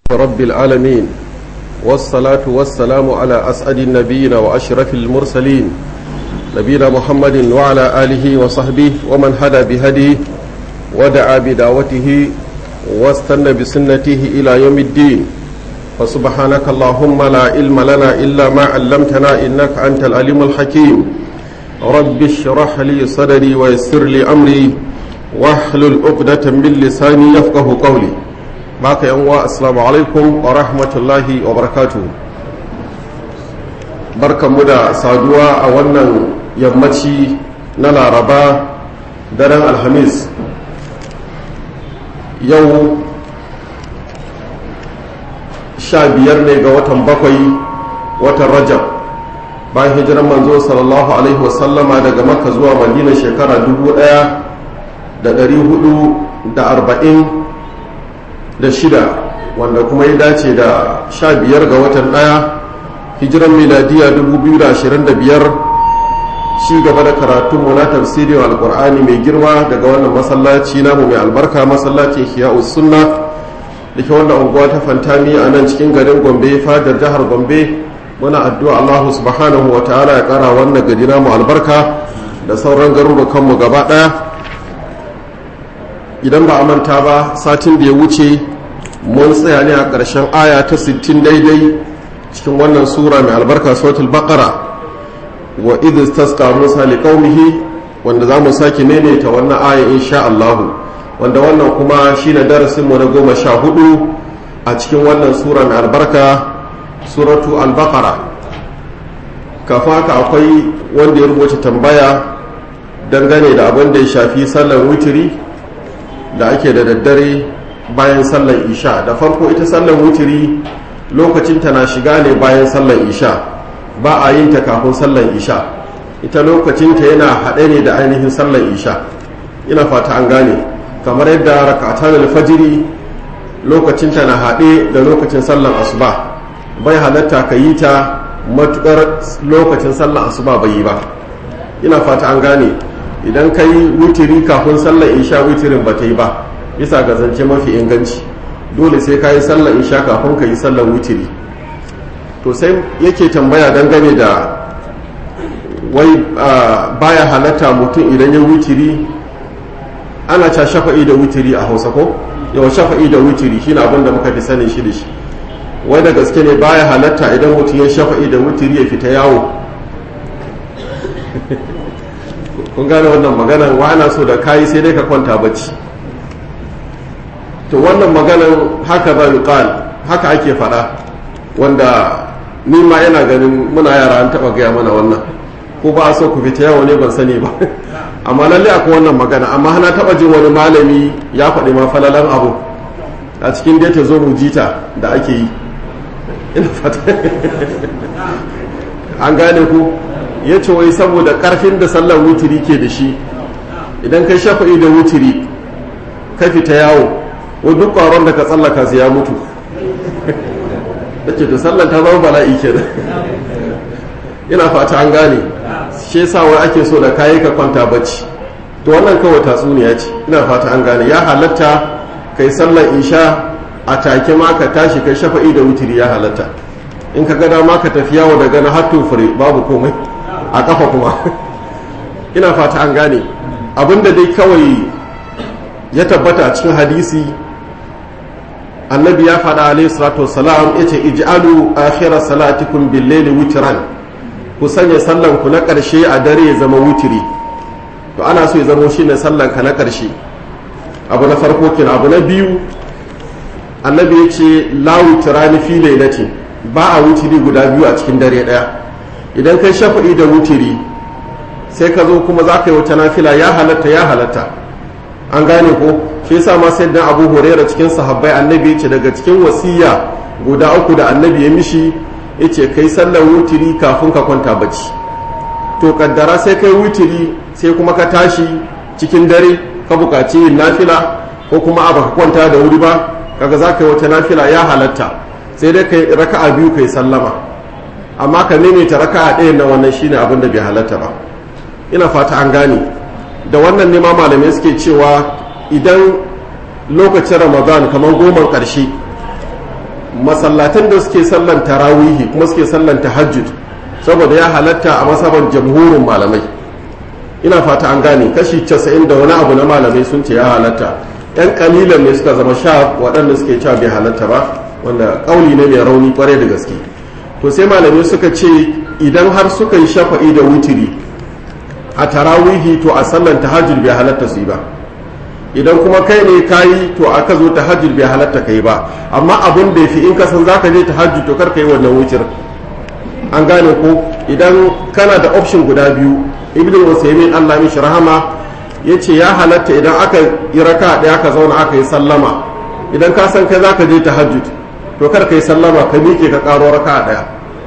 رب العالمين والصلاة والسلام على أسعد النبيين وأشرف المرسلين نبينا محمد وعلى آله وصحبه ومن هدى بهديه ودعا بدعوته واستنى بسنته إلى يوم الدين فسبحانك اللهم لا علم لنا إلا ما علمتنا إنك أنت العليم الحكيم رب اشرح لي صدري ويسر لي أمري واحلل عقدة من لساني يفقه قولي baka yan uwa assalamu alaikum wa rahmatullahi wa barakatuh barkanmu da saduwa a wannan yammaci na laraba daren alhamis yau sha biyar ne ga watan bakwai watan rajab bayan hijiran manzo sallallahu alaihi wasallama daga makka zuwa madina shekara dubu daya da dari hudu da arba'in da shida wanda kuma ya dace da sha biyar ga watan ɗaya hijiran miladiya 2025 ci gaba da karatunmu na tafsirin alkur'ani mai girma daga wannan masallaci namu mai albarka masallacin hiya'us sunna da ke wannan unguwa ta fantami a nan cikin garin gombe fadar jihar gombe muna addu'a allahu subhanahu wa ta'ala ya kara wannan gari namu albarka da sauran garurukanmu gaba ɗaya idan ba a manta ba satin da ya wuce mun tsaya ne a ƙarshen aya ta 60 daidai cikin wannan sura mai albarka suratul baqara wa idh tasqa musa liqaumihi wanda za mu sake maimaita wannan aya insha Allah wanda wannan kuma shine darasin mu na goma sha hudu a cikin wannan sura mai albarka suratu al-baqara kafin haka akwai wanda ya rubuta tambaya dangane da abin da ya shafi sallar witiri da ake da daddare bayan sallar isha da farko ita sallar wutiri lokacin ta na shiga ne bayan sallar isha ba a yin ta kafin sallar isha ita lokacin ta yana haɗe ne da ainihin sallar isha ina fata an gane kamar yadda rakatan alfajiri lokacin ta na haɗe da lokacin sallar asuba bai halatta ka yi ta matukar lokacin sallar asuba bai yi ba ina fata an gane idan ka yi wutiri kafin sallar isha wutirin ba ta yi ba bisa ga zance mafi inganci dole sai ka yi sallar isha kafin ka yi sallar wutiri to sai yake tambaya dangane da wai baya halatta mutum idan ya wutiri ana ca shafa'i da wutiri a hausa ko yawa shafa'i da wutiri shi na abin da muka fi sanin shi da shi wai da gaske ne baya halatta idan mutum ya shafa'i da wutiri ya fita yawo kun gane wannan maganan wa ana so da kayi sai dai ka kwanta bacci to wannan maganan haka za yuqal haka ake faɗa wanda ni ma yana ganin muna yara an taɓa gaya mana wannan ko ba a so ku fita yawo ne ban sani ba amma lalle akwai wannan magana amma hana taɓa jin wani malami ya faɗi ma falalan abu a cikin dai ta zo mu jita da ake yi ina fata an gane ku ya ce wai saboda ƙarfin da sallar wutiri ke da shi idan kai shafa'i da wutiri ka fita yawo wa duk ƙwaron da ka tsallaka su ya mutu da ke da sallan ta zama bala'i ke da ina fata an gane shi yasa wai ake so da kayi ka kwanta bacci to wannan kawai tatsuniya ce ina fata an gane ya halatta kai sallar isha a take ma ka tashi kai shafa'i da wutiri ya halatta in ka gada ma ka tafi yawo daga na hattun fure babu komai a kafa kuma ina fata an gane abinda dai kawai ya tabbata a cikin hadisi annabi ya faɗa alaihi salatu wassalam ya ce ij'alu akhira salatikum bil layli witran ku sanya sallan ku na ƙarshe a dare ya zama wutiri to ana so ya zama shine sallan ka na ƙarshe abu na farko kenan abu na biyu annabi ya ce la witrani fi lailatin ba a wutiri guda biyu a cikin dare ɗaya idan kai shafa'i da wutiri sai ka zo kuma za ka yi wata nafila ya halatta ya halatta an gane ko shi yasa ma sai dan Abu Hurairah cikin sahabbai annabi yace daga cikin wasiya guda uku da annabi ya mishi yace kai sallar wutiri kafin ka kwanta bacci to kaddara sai kai wutiri sai kuma ka tashi cikin dare ka bukaci yin nafila ko kuma a baka kwanta da wuri ba kaga za ka yi wata nafila ya halatta sai dai kai raka'a biyu kai sallama amma ka ta raka'a ɗaya na wannan shine abin da bai halatta ba ina fata an gane da wannan ne ma malamai suke cewa idan lokacin ramadan kamar goma ƙarshe masallatan da suke sallan tarawihi kuma suke sallan tahajjud saboda ya halatta a masaban jamhurin malamai ina fata an gane kashi 90 da wani abu na malamai sun ce ya halatta yan kalilan ne suka zama sha waɗanda suke cewa bai halatta ba wanda kauli ne mai rauni kwarai da gaske to sai malamai suka ce idan har suka yi shafa'i da wutiri a tarawihi to a sallan tahajjud bai halatta su yi ba idan kuma kai ne kayi to aka zo tahajjud bai halatta kai ba amma abun da yafi in ka san zaka je tahajjud to kar ka yi wannan wucir an gane ko idan kana da option guda biyu ibnu usaymin Allah mishi rahama yace ya halatta idan aka yi raka daya aka zauna aka yi sallama idan ka san kai zaka je tahajjud to kar ka yi sallama ka miƙe ka karo raka daya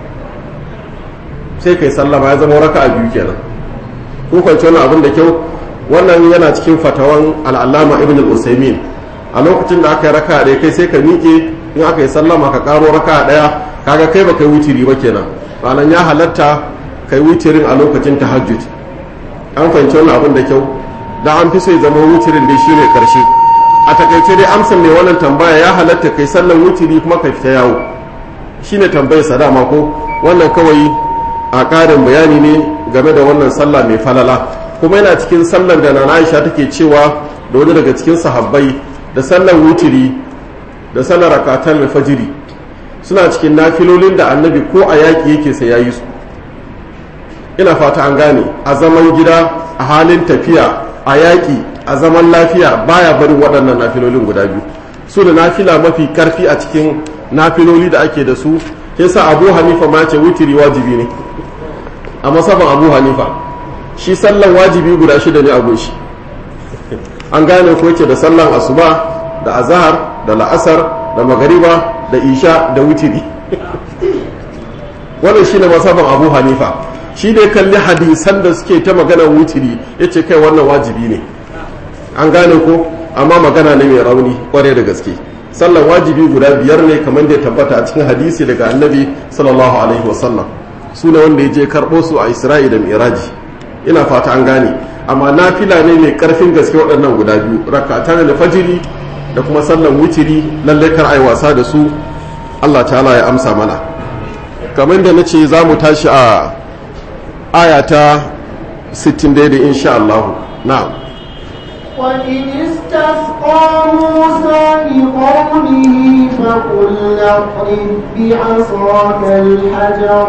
sai kai sallama ya zama raka biyu kenan ko kwanci wannan abin da kyau wannan yana cikin fatawan al'allama ibn al-usaimin a lokacin da aka yi raka ɗaya kai sai ka miƙe in aka yi sallama ka ƙaro raka ɗaya kaga kai ba kai wutiri ba kenan ranar ya halatta kai wutirin a lokacin tahajjud an fahimci wannan abin da kyau da an fi so ya zama wutirin dai shine karshe a takaice dai amsan mai wannan tambaya ya halatta kai sallan wutiri kuma ka fita yawo shine tambayar sa dama ko wannan kawai a ƙarin bayani ne game da wannan sallah mai falala kuma yana cikin sallar da nana aisha take cewa da wani daga cikin sahabbai da sallar wutiri da sallar rakatan fajiri suna cikin nafilolin da annabi ko a yaƙi yake sai yayi su ina fata an gane a zaman gida a halin tafiya a yaƙi a zaman lafiya baya barin waɗannan nafilolin guda biyu su da nafila mafi karfi a cikin nafiloli da ake da su yasa abu hanifa ma ce wutiri wajibi ne a masaban abu hanifa shi sallan wajibi guda shida ne a gunshi an gane ko yake da sallan asuba da azahar da la'asar da magariba da isha da wutiri wannan shine masaban abu hanifa shi dai kalli hadisan da suke ta maganar wutiri ya ce kai wannan wajibi ne an gane ko amma magana ne mai rauni kware da gaske sallan wajibi guda biyar ne kamar da ya tabbata a cikin hadisi daga annabi sallallahu alaihi wasallam su ne wanda ya je karɓo su a isra'i da miraji ina fata an gane amma nafila ne mai karfin gaske waɗannan guda biyu rakatan da fajiri da kuma sallan wutiri lallai kar ai wasa da su Allah ta'ala ya amsa mana kamar da nace za mu tashi a aya ta 60 daidai insha Allah na'am وإذ استسقى موسى لقومه فقل اضرب بعصاك الحجر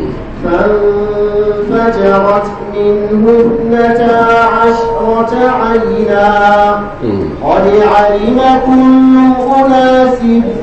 فانفجرت منه اثنتا عشرة عينا قد علم كل أناس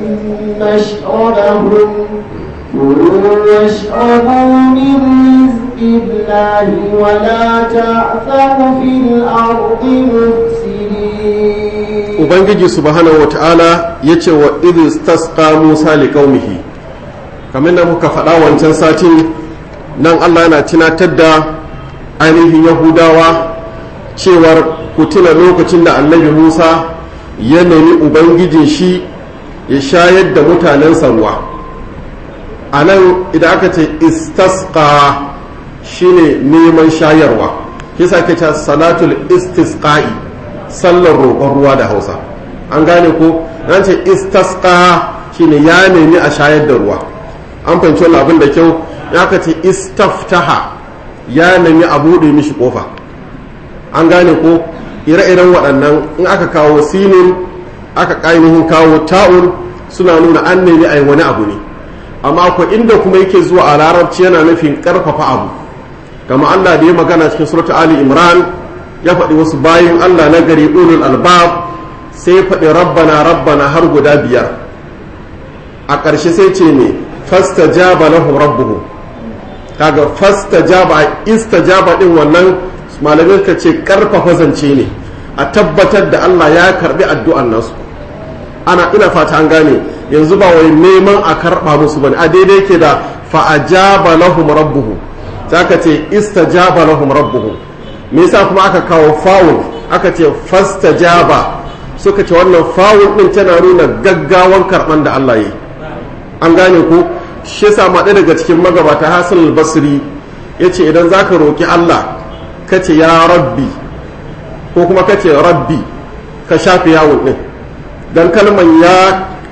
مشربهم كلوا واشربوا من رزق الله ولا تعثوا في الأرض مفسدين Ubangiji subhanahu wa ta'ala ya ce wa idis tasqa Musa li qaumihi kamar da muka faɗa wancan satin nan Allah yana tunatar da ainihin Yahudawa cewar ku tuna lokacin da annabi Musa ya nemi Ubangijin shi ya shayar da mutanensa ruwa a nan idan aka ce istasqa shine neman shayarwa kisa ke ce salatul istisqa'i sallar roƙon ruwa da hausa an gane ko nan ce istasqa shine ya nemi a shayar da ruwa an fahimci wannan abin da kyau ya ka ce istaftaha ya nemi a buɗe mishi ƙofa an gane ko ire-iren waɗannan in aka kawo sinin aka ƙainihin kawo ta'un suna nuna an nemi a yi wani abu ne amma akwai inda kuma yake zuwa a larabci yana nufin ƙarfafa abu kama Allah da ya magana cikin suratu Ali Imran ya faɗi wasu bayin Allah na gari ulul albab sai ya faɗi rabbana rabbana har guda biyar a ƙarshe sai ce ne fastajaba lahum rabbuhum kaga fastajaba istajaba din wannan malamai ka ce karfafa zance ne a tabbatar da Allah ya karbi addu'an nasu ana ina fata an gane yanzu ba wai neman a karba musu bane a daidai ke da fa'ajaba lahum rabbuhum zaka ce istajaba lahum rabbuhum me yasa kuma aka kawo fawul aka ce fastajaba suka ce wannan fawul din tana nuna gaggawan karban da Allah yi an gane ko shi yasa ma ɗaya daga cikin magabata Hassan al-Basri yace idan zaka roki Allah kace ya rabbi ko kuma kace rabbi ka shafe yawon din dan kalman ya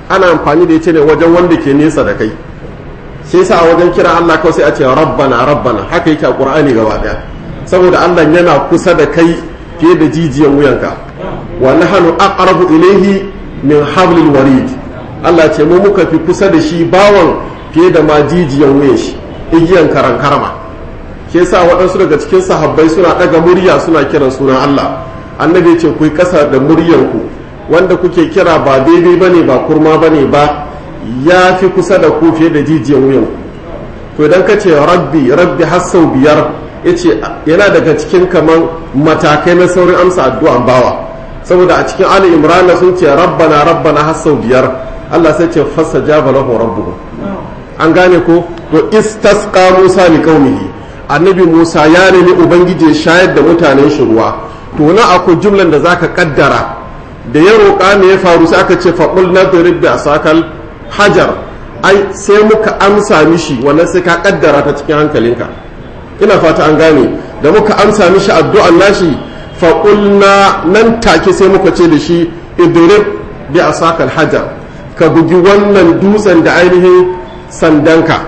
ana amfani da ita ne wajen wanda ke nesa da kai shi yasa a wajen kira Allah kawai sai a ce rabbana rabbana haka yake a Qur'ani gaba daya saboda Allah yana kusa da kai fiye da jijiyan wuyanka wa nahnu aqrabu ilayhi min hablil warid Allah ce mu muka fi kusa da shi bawan fiye da ma jijiyan wuyan shi igiyan karan karama shi yasa waɗansu daga cikin sahabbai suna ɗaga murya suna kiran sunan Allah annabi ce ku yi ƙasa da muryarku wanda kuke kira ba daidai bane ba kurma bane ba ya fi kusa da ku fiye da jijiyan wuyanku to idan ka ce rabbi rabbi har sau biyar ya ce yana daga cikin kaman matakai na saurin amsa addu'an bawa saboda a cikin ali imran sun ce rabbana rabbana har sau biyar Allah sai ce fassa jaba lahu rabbuhu an gane ko to istasqa musa li qaumihi annabi musa ya nemi ubangiji ya shayar da mutanen shi ruwa to na akwai jumlan da zaka kaddara da ya roƙa me ya faru sai aka ce faqul nadrib bi asakal hajar ai sai muka amsa mishi wannan sai ka kaddara ta cikin hankalinka ina fata an gane da muka amsa mishi addu'an nashi faƙulna nan take sai muka ce da shi idrib bi asakal hajar ka bugi wannan dutsen da ainihin sandanka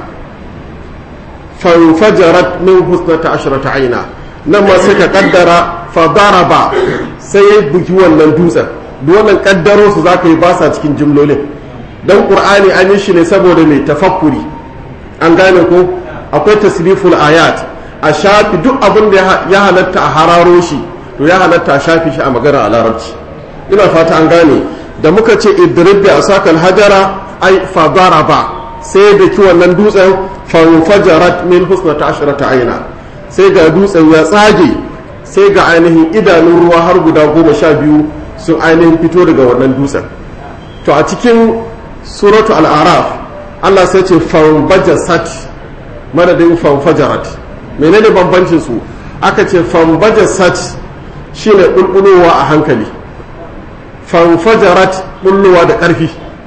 fanfajarat min husnata ashrata aina nan ma sai ka kaddara fa daraba sai ya bugi wannan dutsen duk wannan kaddaro su zaka yi basa cikin jimlolin dan qur'ani an yi shi ne saboda mai tafakkuri an gane ko akwai tasriful ayat a shafi duk abin da ya halatta a hararo shi to ya halatta a shafi shi a magana a larabci ina fata an gane da muka ce idrib bi asakal hajara ai fa daraba sai da ki wannan dutsen fanfajarat min husnata ashrata aina sai ga dutsen ya tsage sai ga ainihin idanun ruwa har guda goma sha biyu sun ainihin fito daga wannan dutsen to a cikin suratu al'araf Allah sai ce fanbajasat madadin fanfajarat menene bambancin su aka ce fanbajasat shine bulbulowa a hankali fanfajarat bullowa da ƙarfi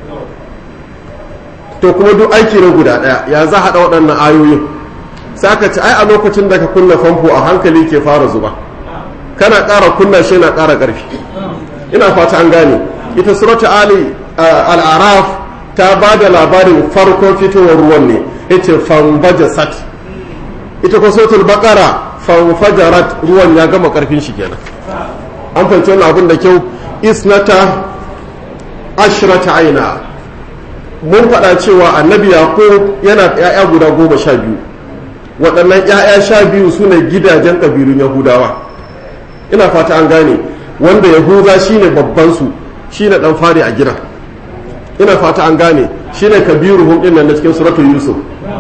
to kuma duk aiki na guda ɗaya ya za haɗa waɗannan ayoyin sai aka ce ai a lokacin da ka kunna famfo a hankali ke fara zuba kana ƙara kunna shi na ƙara ƙarfi ina fata an gane ita suratu ali al'araf ta ba da labarin farkon fitowar ruwan ne ita fanbajasat ita ko suratul baqara fanfajarat ruwan ya gama ƙarfin shi kenan an fahimci wannan abin da kyau isnata ashrata aina mun faɗa cewa annabi yaqub yana da 'ya'ya guda goma sha biyu waɗannan 'ya'ya sha biyu su ne gidajen ƙabilun yahudawa ina fata an gane wanda yahuda shine babban su shine dan fari a gidan ina fata an gane shine kabiruhum din nan na cikin suratul yusuf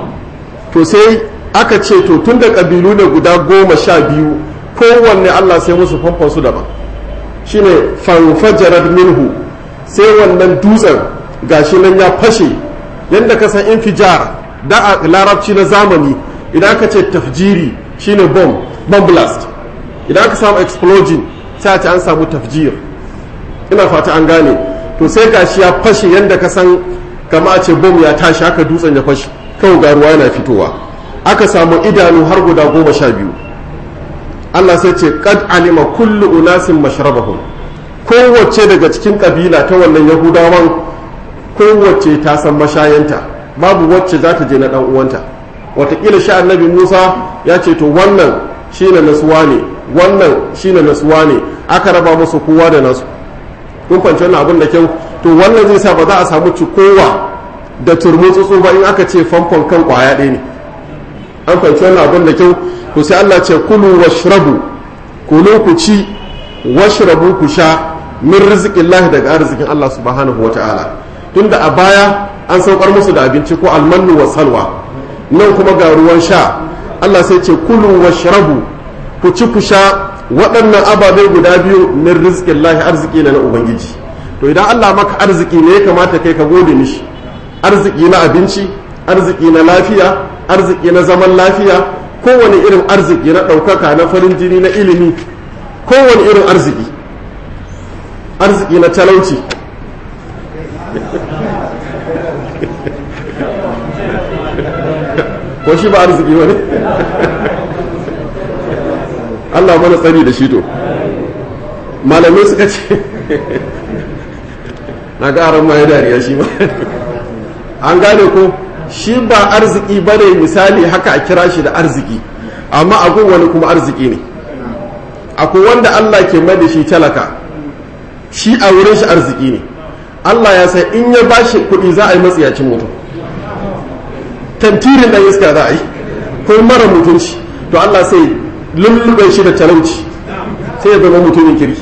to sai aka ce to tun da ƙabilu ne guda goma sha biyu kowanne allah sai musu famfon su daban shine fanfajarar minhu sai wannan dutsen gashi nan ya fashe yadda ka san infijar da a larabci na zamani idan aka ce tafjiri shine bomb bomb blast idan aka samu explosion sai a ce an samu tafjir ina fata an gane to sai gashi ya fashe yadda ka san kama a ce bom ya tashi haka dutsen ya fashe kawai ga ruwa yana fitowa aka samu idanu har guda goma sha biyu Allah sai ce kad alima kullu unasin mashrabahum kowace daga cikin kabila ta wannan yahudawan kowace ta san mashayanta babu wacce za ta je na dan uwanta watakila sha annabi musa ya ce to wannan shine nasuwa ne wannan shine nasuwa ne aka raba musu kowa da nasu kun fahimci wannan abin da kyau to wannan zai sa ba za a samu cikowa da turmutsutsu ba in aka ce famfon kan kwaya ɗaya ne an fahimci wannan abin da kyau to sai Allah ce kulu washrabu kulu ku ci washrabu ku sha min rizqillahi daga arzikin Allah subhanahu wata'ala tunda a baya an saukar musu da abinci ko almannu wa salwa nan kuma ga ruwan sha Allah sai ce kulu washrabu ku ci ku sha waɗannan ababai guda biyu min rizqillahi arziki na ubangiji to idan Allah maka arziki ne ya kamata kai ka gode mishi arziki na abinci arziki na lafiya arziki na zaman lafiya kowane irin arziki na ɗaukaka na farin jini na ilimi kowane irin arziki arziki na talauci ko shi ba arziki wani Allah mana tsari da shi to malamai suka ce na ga aron ma ya dariya shi ma an gane ko shi ba arziki ba ne misali haka a kira shi da arziki amma agun wani kuma arziki ne akwai wanda Allah ke mai da shi talaka shi a wurin shi arziki ne Allah ya sai in ya ba shi kuɗi za a yi matsiyacin mutum tantirin ɗan iska za a yi ko mara mutunci to Allah sai lullube shi da talauci sai ya zama mutumin kirki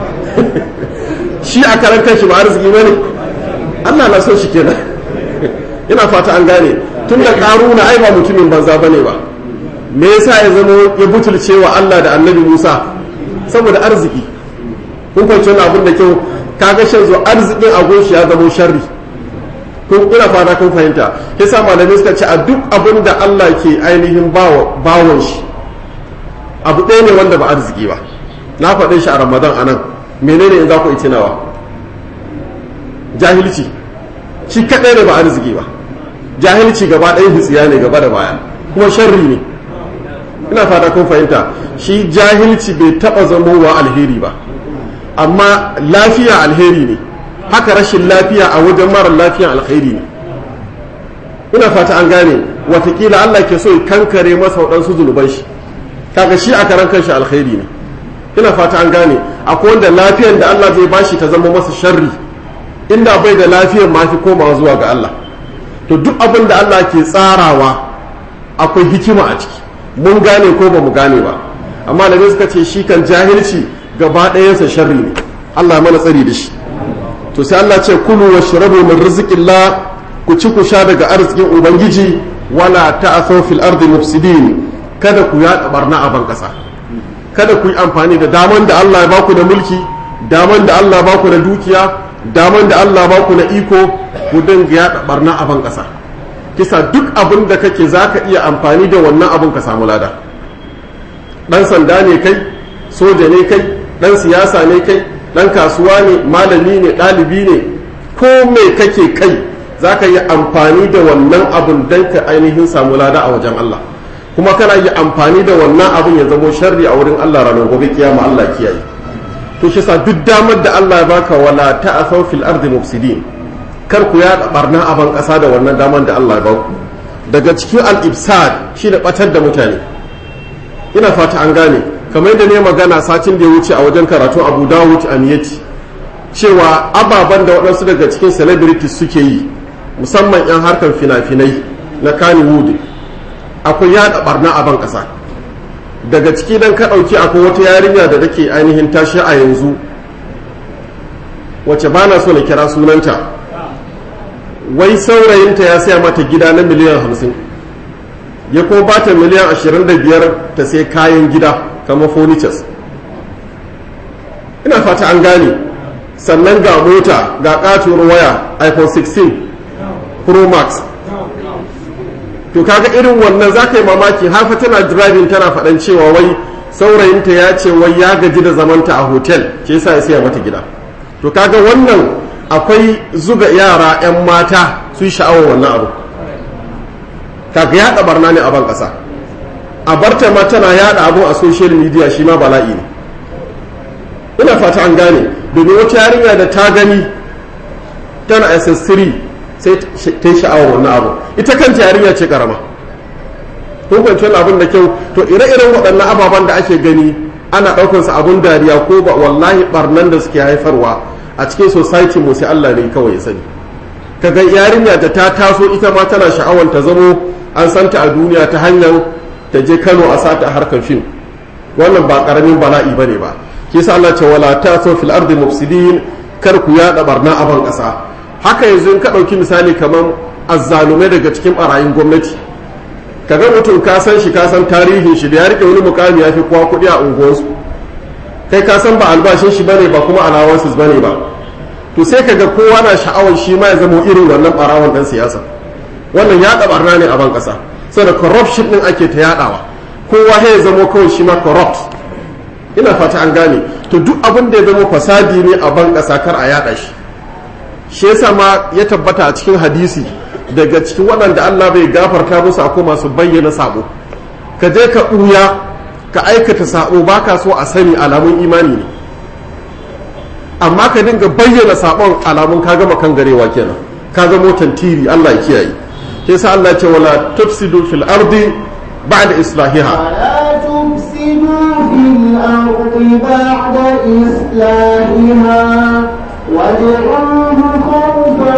shi a karan kanshi ba arziki ba ne Allah na son shi kenan ina fata an gane tun da karuna ai ba mutumin banza bane ba me yasa ya zama ya butulce wa Allah da annabi Musa saboda arziki kun kwanci wani abin da kyau kaga shan zo arzikin agoshi ya zama sharri kun ina fata kun fahimta yasa malamai suka ce a duk abin da Allah ke ainihin bawon shi abu ɗaya ne wanda ba arziki ba na faɗin shi a ramadan anan menene in za ku itinawa jahilci shi kaɗai ne ba arziki ba jahilci gaba ɗaya hitsiya ne gaba da baya kuma sharri ne ina fata kun fahimta shi jahilci bai taɓa zamowa alheri ba amma lafiya alheri ne haka rashin lafiya a wajen mara lafiya alheri ne ina fata an gane watakila allah ke so ya kankare masa waɗansu zunuban shi kaga shi a karan kanshi alheri ne ina fata an gane akwai wanda lafiyar da allah zai bashi ta zama masa sharri inda bai da lafiyar ma fi komawa zuwa ga allah to duk abin da Allah ke tsarawa akwai hikima a ciki mun gane ko ba mu gane ba amma da suka ce shi kan jahilci gaba ɗayansa sharri ne Allah mana tsari da shi to sai Allah ce kulu wa shrabu min rizqillah ku ci ku sha daga arzikin ubangiji wala ta'thaw fil ardi mufsidin kada ku yaɗa barna a ban ƙasa kada ku yi amfani da daman da Allah ya baku da mulki daman da Allah ya baku da dukiya daman da Allah ba ku na iko ku dinga yaɗa barna a ban ƙasa kisa duk abin da kake za ka iya amfani da wannan abin ka samu lada ɗan sanda ne kai soja ne kai ɗan siyasa ne kai ɗan kasuwa ne malami ne ɗalibi ne ko mai kake kai za ka yi amfani da wannan abin don ka ainihin samu lada a wajen Allah kuma kana yi amfani da wannan abin ya zamo sharri a wurin Allah ranar gobe kiyama Allah kiyaye to shi sa duk damar da Allah ya baka wala ta'asaw fil ardi mufsidin kar ku yaɗa barna a ban ƙasa da wannan damar da Allah ya baku daga cikin al-ibsad shi da batar da mutane ina fata an gane kamar yadda ne magana satin da ya wuce a wajen karatu Abu Dawud Amiyati cewa ababen da waɗansu daga cikin celebrities suke yi musamman 'yan harkar fina-finai na Kannywood akwai yaɗa barna a ban ƙasa daga ciki dan ka ɗauki akwai wata yarinya da take ainihin tashi a yanzu wacce ba na so na kira sunanta wai saurayinta ya saya mata gida na miliyan hamsin ya kuma ba ta miliyan ashirin da biyar ta sai kayan gida kamar furnitures ina fata an gane sannan ga mota ga katuwar waya iphone 16 pro max to kaga irin wannan za ka yi mamaki har fa tana driving tana faɗan cewa wai saurayinta ya ce wai ya gaji da zamanta a hotel ke yasa ya siya mata gida to kaga wannan akwai zuga yara 'yan mata su sha'awar wannan abu kaga yaɗa barna ne a ban ƙasa a barta ma tana yaɗa abu a social media shi ma bala'i ne ina fata an gane domin wata yarinya da ta gani tana ss3 sai ta yi sha'awar wannan abu ita kanta yarinya ce karama kun kwanci wani abin da kyau to ire-iren waɗannan ababen da ake gani ana ɗaukansa abun dariya ko ba wallahi barnan da suke haifarwa a cikin society mu sai Allah ne kawai ya sani kaga yarinya da ta taso ita ma tana sha'awar ta zamo an santa a duniya ta hanyar ta je Kano a sata harkar fim wannan ba karamin bala'i bane ba ke sa Allah ce wala taso fil ardi mufsidin kar ku yaɗa barna a ban ƙasa haka yanzu in ka ɗauki misali kamar azzalumai daga cikin ɓarayin gwamnati kaga mutum ka san shi ka san tarihin shi da ya rike wani mukami ya fi kowa kuɗi a unguwarsu kai ka san ba albashin shi bane ba kuma alawansu bane ba to sai kaga kowa na sha'awar shi ma ya zama irin wannan ɓarawon ɗan siyasa wannan yaɗa barna ne a ban ƙasa saboda corruption ɗin ake ta yaɗawa kowa ya zama kawai shi ma corrupt ina fata an gane to duk abin da ya zama fasadi ne a ban ƙasa kar a yaɗa shi shi yasa ma ya tabbata a cikin hadisi daga cikin waɗanda Allah bai gafarta musu akwai masu bayyana sabo ka je ka ɓuya ka aikata sabo baka so a sani alamun imani ne amma ka dinga bayyana sabon alamun ka gama kan garewa kenan ka zama tantiri Allah ya kiyaye sai sa Allah ya ce wala tufsidu fil ardi ba'da islahiha ولا تفسدوا في الأرض بعد إصلاحها وادعوه خوفا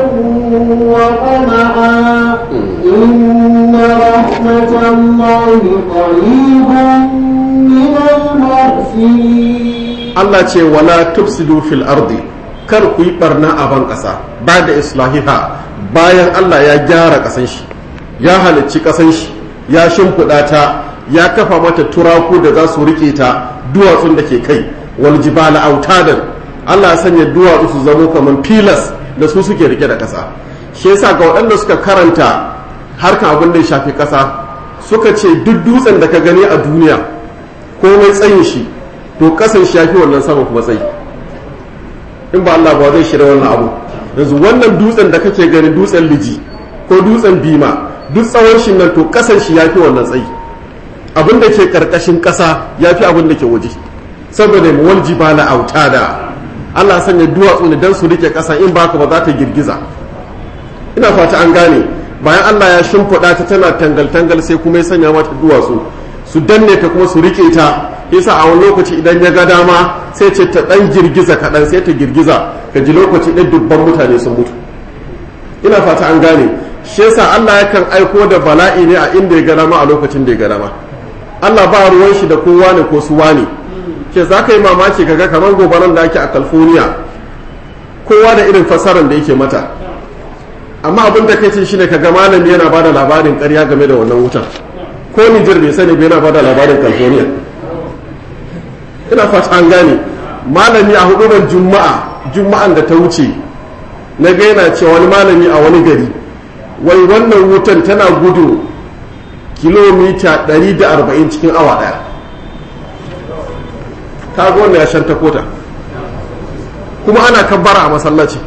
وطمعا إن رحمة الله قريب من المحسنين Allah ce wala tufsidu fil ardi kar ku yi barna a ban ƙasa ba da islahiha bayan Allah ya gyara ƙasan shi ya halicci ƙasan shi ya shimfiɗa ta ya kafa mata turaku da za su rike ta duwatsun da ke kai wal jibala autadan Allah ya sanya duwatsu su zamo kamar filas da su suke rike da ƙasa shi yasa ga waɗanda suka karanta harkan abin da ya shafi ƙasa suka ce duk dutsen da ka gani a duniya komai tsayin shi to kasan shi yafi wannan sama kuma tsayi in ba Allah ba zai shirya wannan abu yanzu wannan dutsen da kake gani dutsen liji ko dutsen bima duk tsawon shi nan to kasan shi yafi wannan tsayi abin da ke karkashin kasa yafi abin da ke waje saboda mu wal jibala autada Allah sanya duwatsu ne dan su rike kasa in baka ba za ta girgiza ina fata an gane bayan Allah ya shimfiɗa ta tana tangal tangal sai kuma ya sanya mata duwatsu su danne ta kuma su rike ta yasa a wani lokaci idan ya ga dama sai ce ta dan girgiza kaɗan sai ta girgiza ka ji lokaci ɗin dubban mutane sun mutu ina fata an gane shi yasa Allah yakan aiko da bala'i ne a inda ya ga dama a lokacin da ya ga dama Allah ba ruwan shi da kowa ne ko suwa ne ke za ka yi mamaki kaga kamar gobaran da ake a California kowa da irin fasaran da yake mata amma abin da kai ce shine kaga malami yana bada labarin ƙarya game da wannan wutan ko Nijar bai sani bai yana bada labarin California ina fata an gane malami a hudubar juma'a juma'an da ta wuce na ga yana cewa wani malami a wani gari wai wannan wutan tana gudu kilomita 140 cikin awa daya ta ga wanda ya shanta kota kuma ana kabbara a masallaci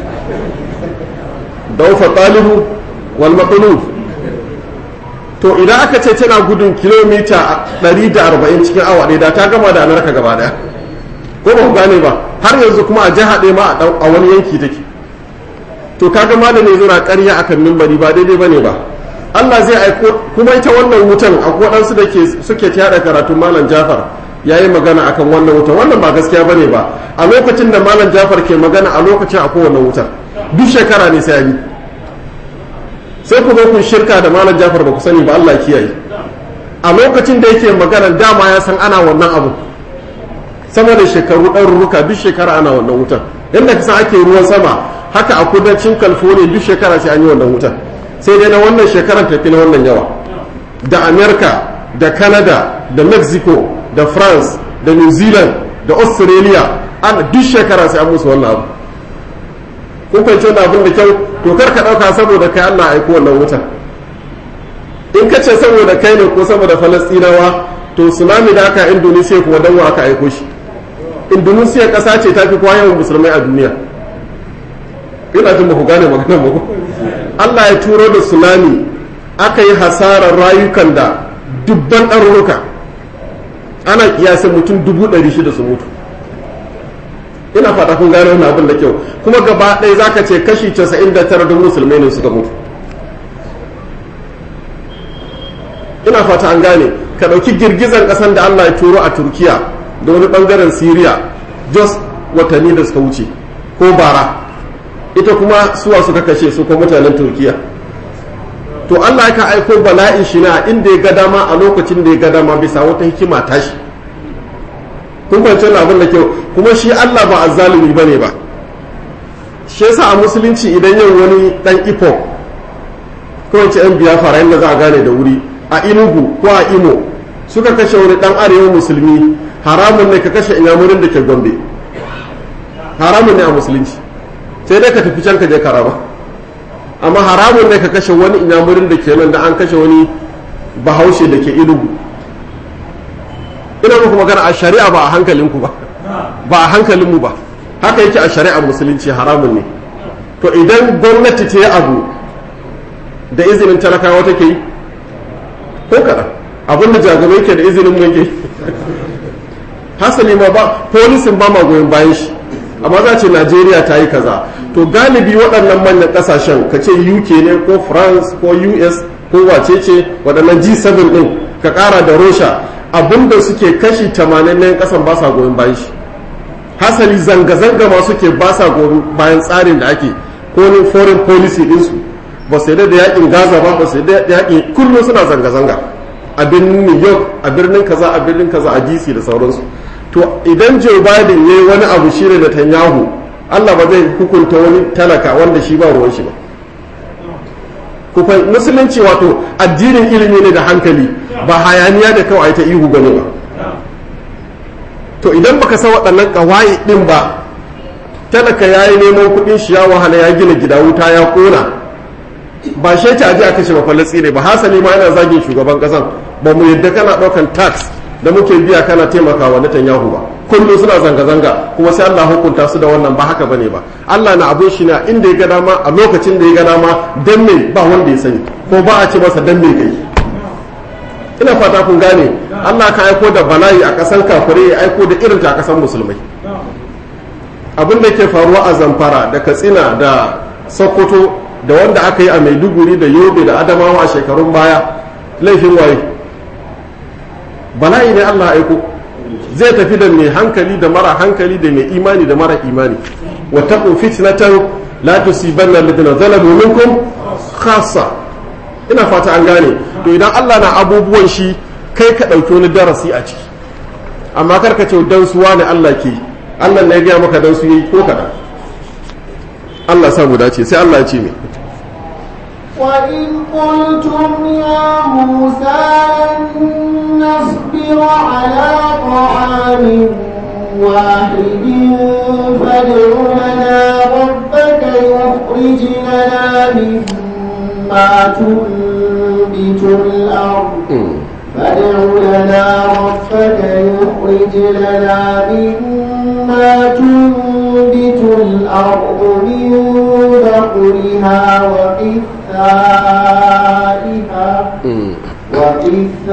daufa talibu wal maqlub to idan aka ce tana gudun kilomita 140 cikin awa ɗaya da ta gama da amurka gaba daya ko ba ku gane ba har yanzu kuma a jiha ɗaya ma a wani yanki take to kaga malami zura ƙarya akan mimbari ba daidai bane ba Allah zai aiko kuma ita wannan wutan akwai waɗansu da ke suke tada karatun malam Jafar ya yi magana akan wannan wutan wannan ba gaskiya bane ba a lokacin da malam Jafar ke magana a lokacin akwai wannan wutar duk shekara ne sai yi sai ku zo kun shirka da malam Jafar ba ku sani ba Allah kiyaye a lokacin da yake magana dama ya san ana wannan abu sama da shekaru ɗaruruka duk shekara ana wannan wutan yadda ka san ake ruwan sama haka a kudancin california duk shekara sai an yi wannan wutan sai dai na wannan shekarar tafi na wannan yawa da america da canada da mexico da france da new zealand da australia an duk shekara sai an musu wannan abu kun fahimci wannan abin da kyau to kar ka ɗauka saboda kai allah aiko wannan wutan in ka ce saboda kai ne ko saboda falastinawa to tsunami da aka indonesia kuma dan wa aka aiko shi indonesia ƙasa ce ta fi kowa yawan musulmai a duniya ina jin ba ku gane maganar ba Allah ya turo da tsunami aka yi hasarar rayukan da dubban ɗarurruka ana kiyasin mutum dubu ɗari shida su mutu ina fata kun gane wannan abin da kyau kuma gaba ɗaya zaka ce kashi casa'in da tara don musulmai ne suka mutu ina fata an gane ka ɗauki girgizar ƙasan da Allah ya turo a turkiya da wani ɓangaren siriya jos watanni da suka wuce ko bara ita kuma suwa suka kashe su ko mutanen turkiya to allah ya ka aiko bala'in shi na inda ya ga dama a lokacin da ya ga dama bisa wata hikima tashi kun kwanci abin da kyau kuma shi allah ba azzalumi ba ne ba shi yasa a musulunci idan yau wani dan ifo ko wace yan biya fara yadda za a gane da wuri a inugu ko a imo suka kashe wani dan arewa musulmi haramun ne ka kashe inyamurin da ke gombe haramun ne a musulunci sai dai ka tafi can ka je karama amma haramun ne ka kashe wani inyamurin da ke nan da an kashe wani bahaushe da ke inugu ina muku magana a shari'a ba a hankalinku ba ba a hankalinmu ba haka yake a shari'ar musulunci haramun ne to idan gwamnati ta yi abu da izinin talakawa take yi ko kaɗan abin da jagabai ke da izinin mu yake hasali ma ba polisin ba ma goyon bayan shi amma za ce najeriya ta yi kaza to galibi waɗannan manyan ƙasashen ka ce uk ne ko france ko us ko wace ce waɗannan g7 ɗin ka ƙara da russia abinda suke kashi 80 na ƙasan ba sa goyon bayan shi hasali zanga-zanga ma suke ba sa goyon bayan tsarin da ake ko ne foreign policy ɗinsu ba su da yakin gaza ba ba su da yakin kullum suna zanga-zanga a birnin new york a birnin kaza a birnin kaza a dc da sauransu to idan joe biden ya yi wani abu shi da netanyahu allah ba zai hukunta wani talaka wanda shi ba ruwan shi ba kufai musulunci wato addinin ilimi ne da hankali ba hayaniya da kawai ta ihu gane ba to idan baka san waɗannan ƙawaye ɗin ba talaka ya yi neman kuɗin shi ya wahala ya gina gida wuta ya ƙona ba shi ta aji a kashe mafalatsi ne ba hasali ma yana zagin shugaban ƙasan ba mu yadda kana ɗaukan tax da muke biya kana taimakawa Netanyahu ba kullum suna zanga-zanga kuma sai Allah hukunta su da wannan ba haka bane ba Allah na abun shi na inda ya ga dama a lokacin da ya ga dama dan me ba wanda ya sani ko ba a ce masa dan me kai ina fata kun gane Allah ka aiko da bala'i a kasan kafirai ya aiko da irin ta a kasan musulmai abin da ke faruwa a Zamfara da Katsina da Sokoto da wanda aka yi a Maiduguri da Yobe da Adamawa a shekarun baya laifin waye bala'i ne Allah aiko zai tafi da mai hankali da mara hankali da mai imani da mara imani wattaqu fitnatan la tusibanna alladhina zalamu minkum khassa ina fata an gane to idan Allah na abubuwan shi kai ka dauki wani darasi a ciki amma kar ka ce dan suwa ne Allah ke Allah ne ya gaya maka dan su yi ko kada Allah sa mu dace sai Allah ya ce mai وإذ قلتم يا موسى لن نصبر على طعام واحد فادع لنا ربك يخرج لنا مما تنبت الأرض فادع لنا ربك يخرج لنا مما تنبت الأرض من بقرها وقثائها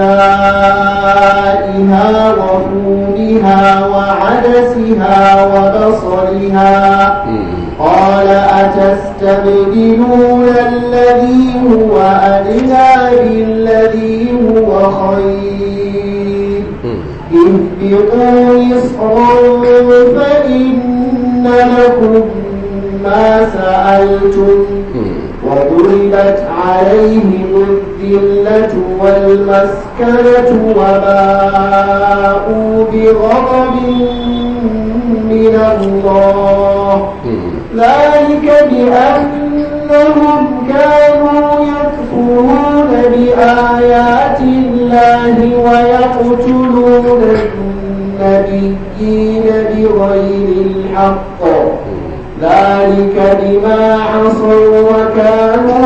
وقثائها وفودها وعدسها وبصلها قال أتستبدلون الذي هو أدنى بالذي هو خير اهبطوا مصرا فإن لكم ما سألتم وضربت عليهم الذلة والمسكنة وباءوا بغضب من الله ذلك بأنهم كانوا يكفرون بآيات الله ويقتلون النبيين بغير الحق ذلك بما عصوا وكانوا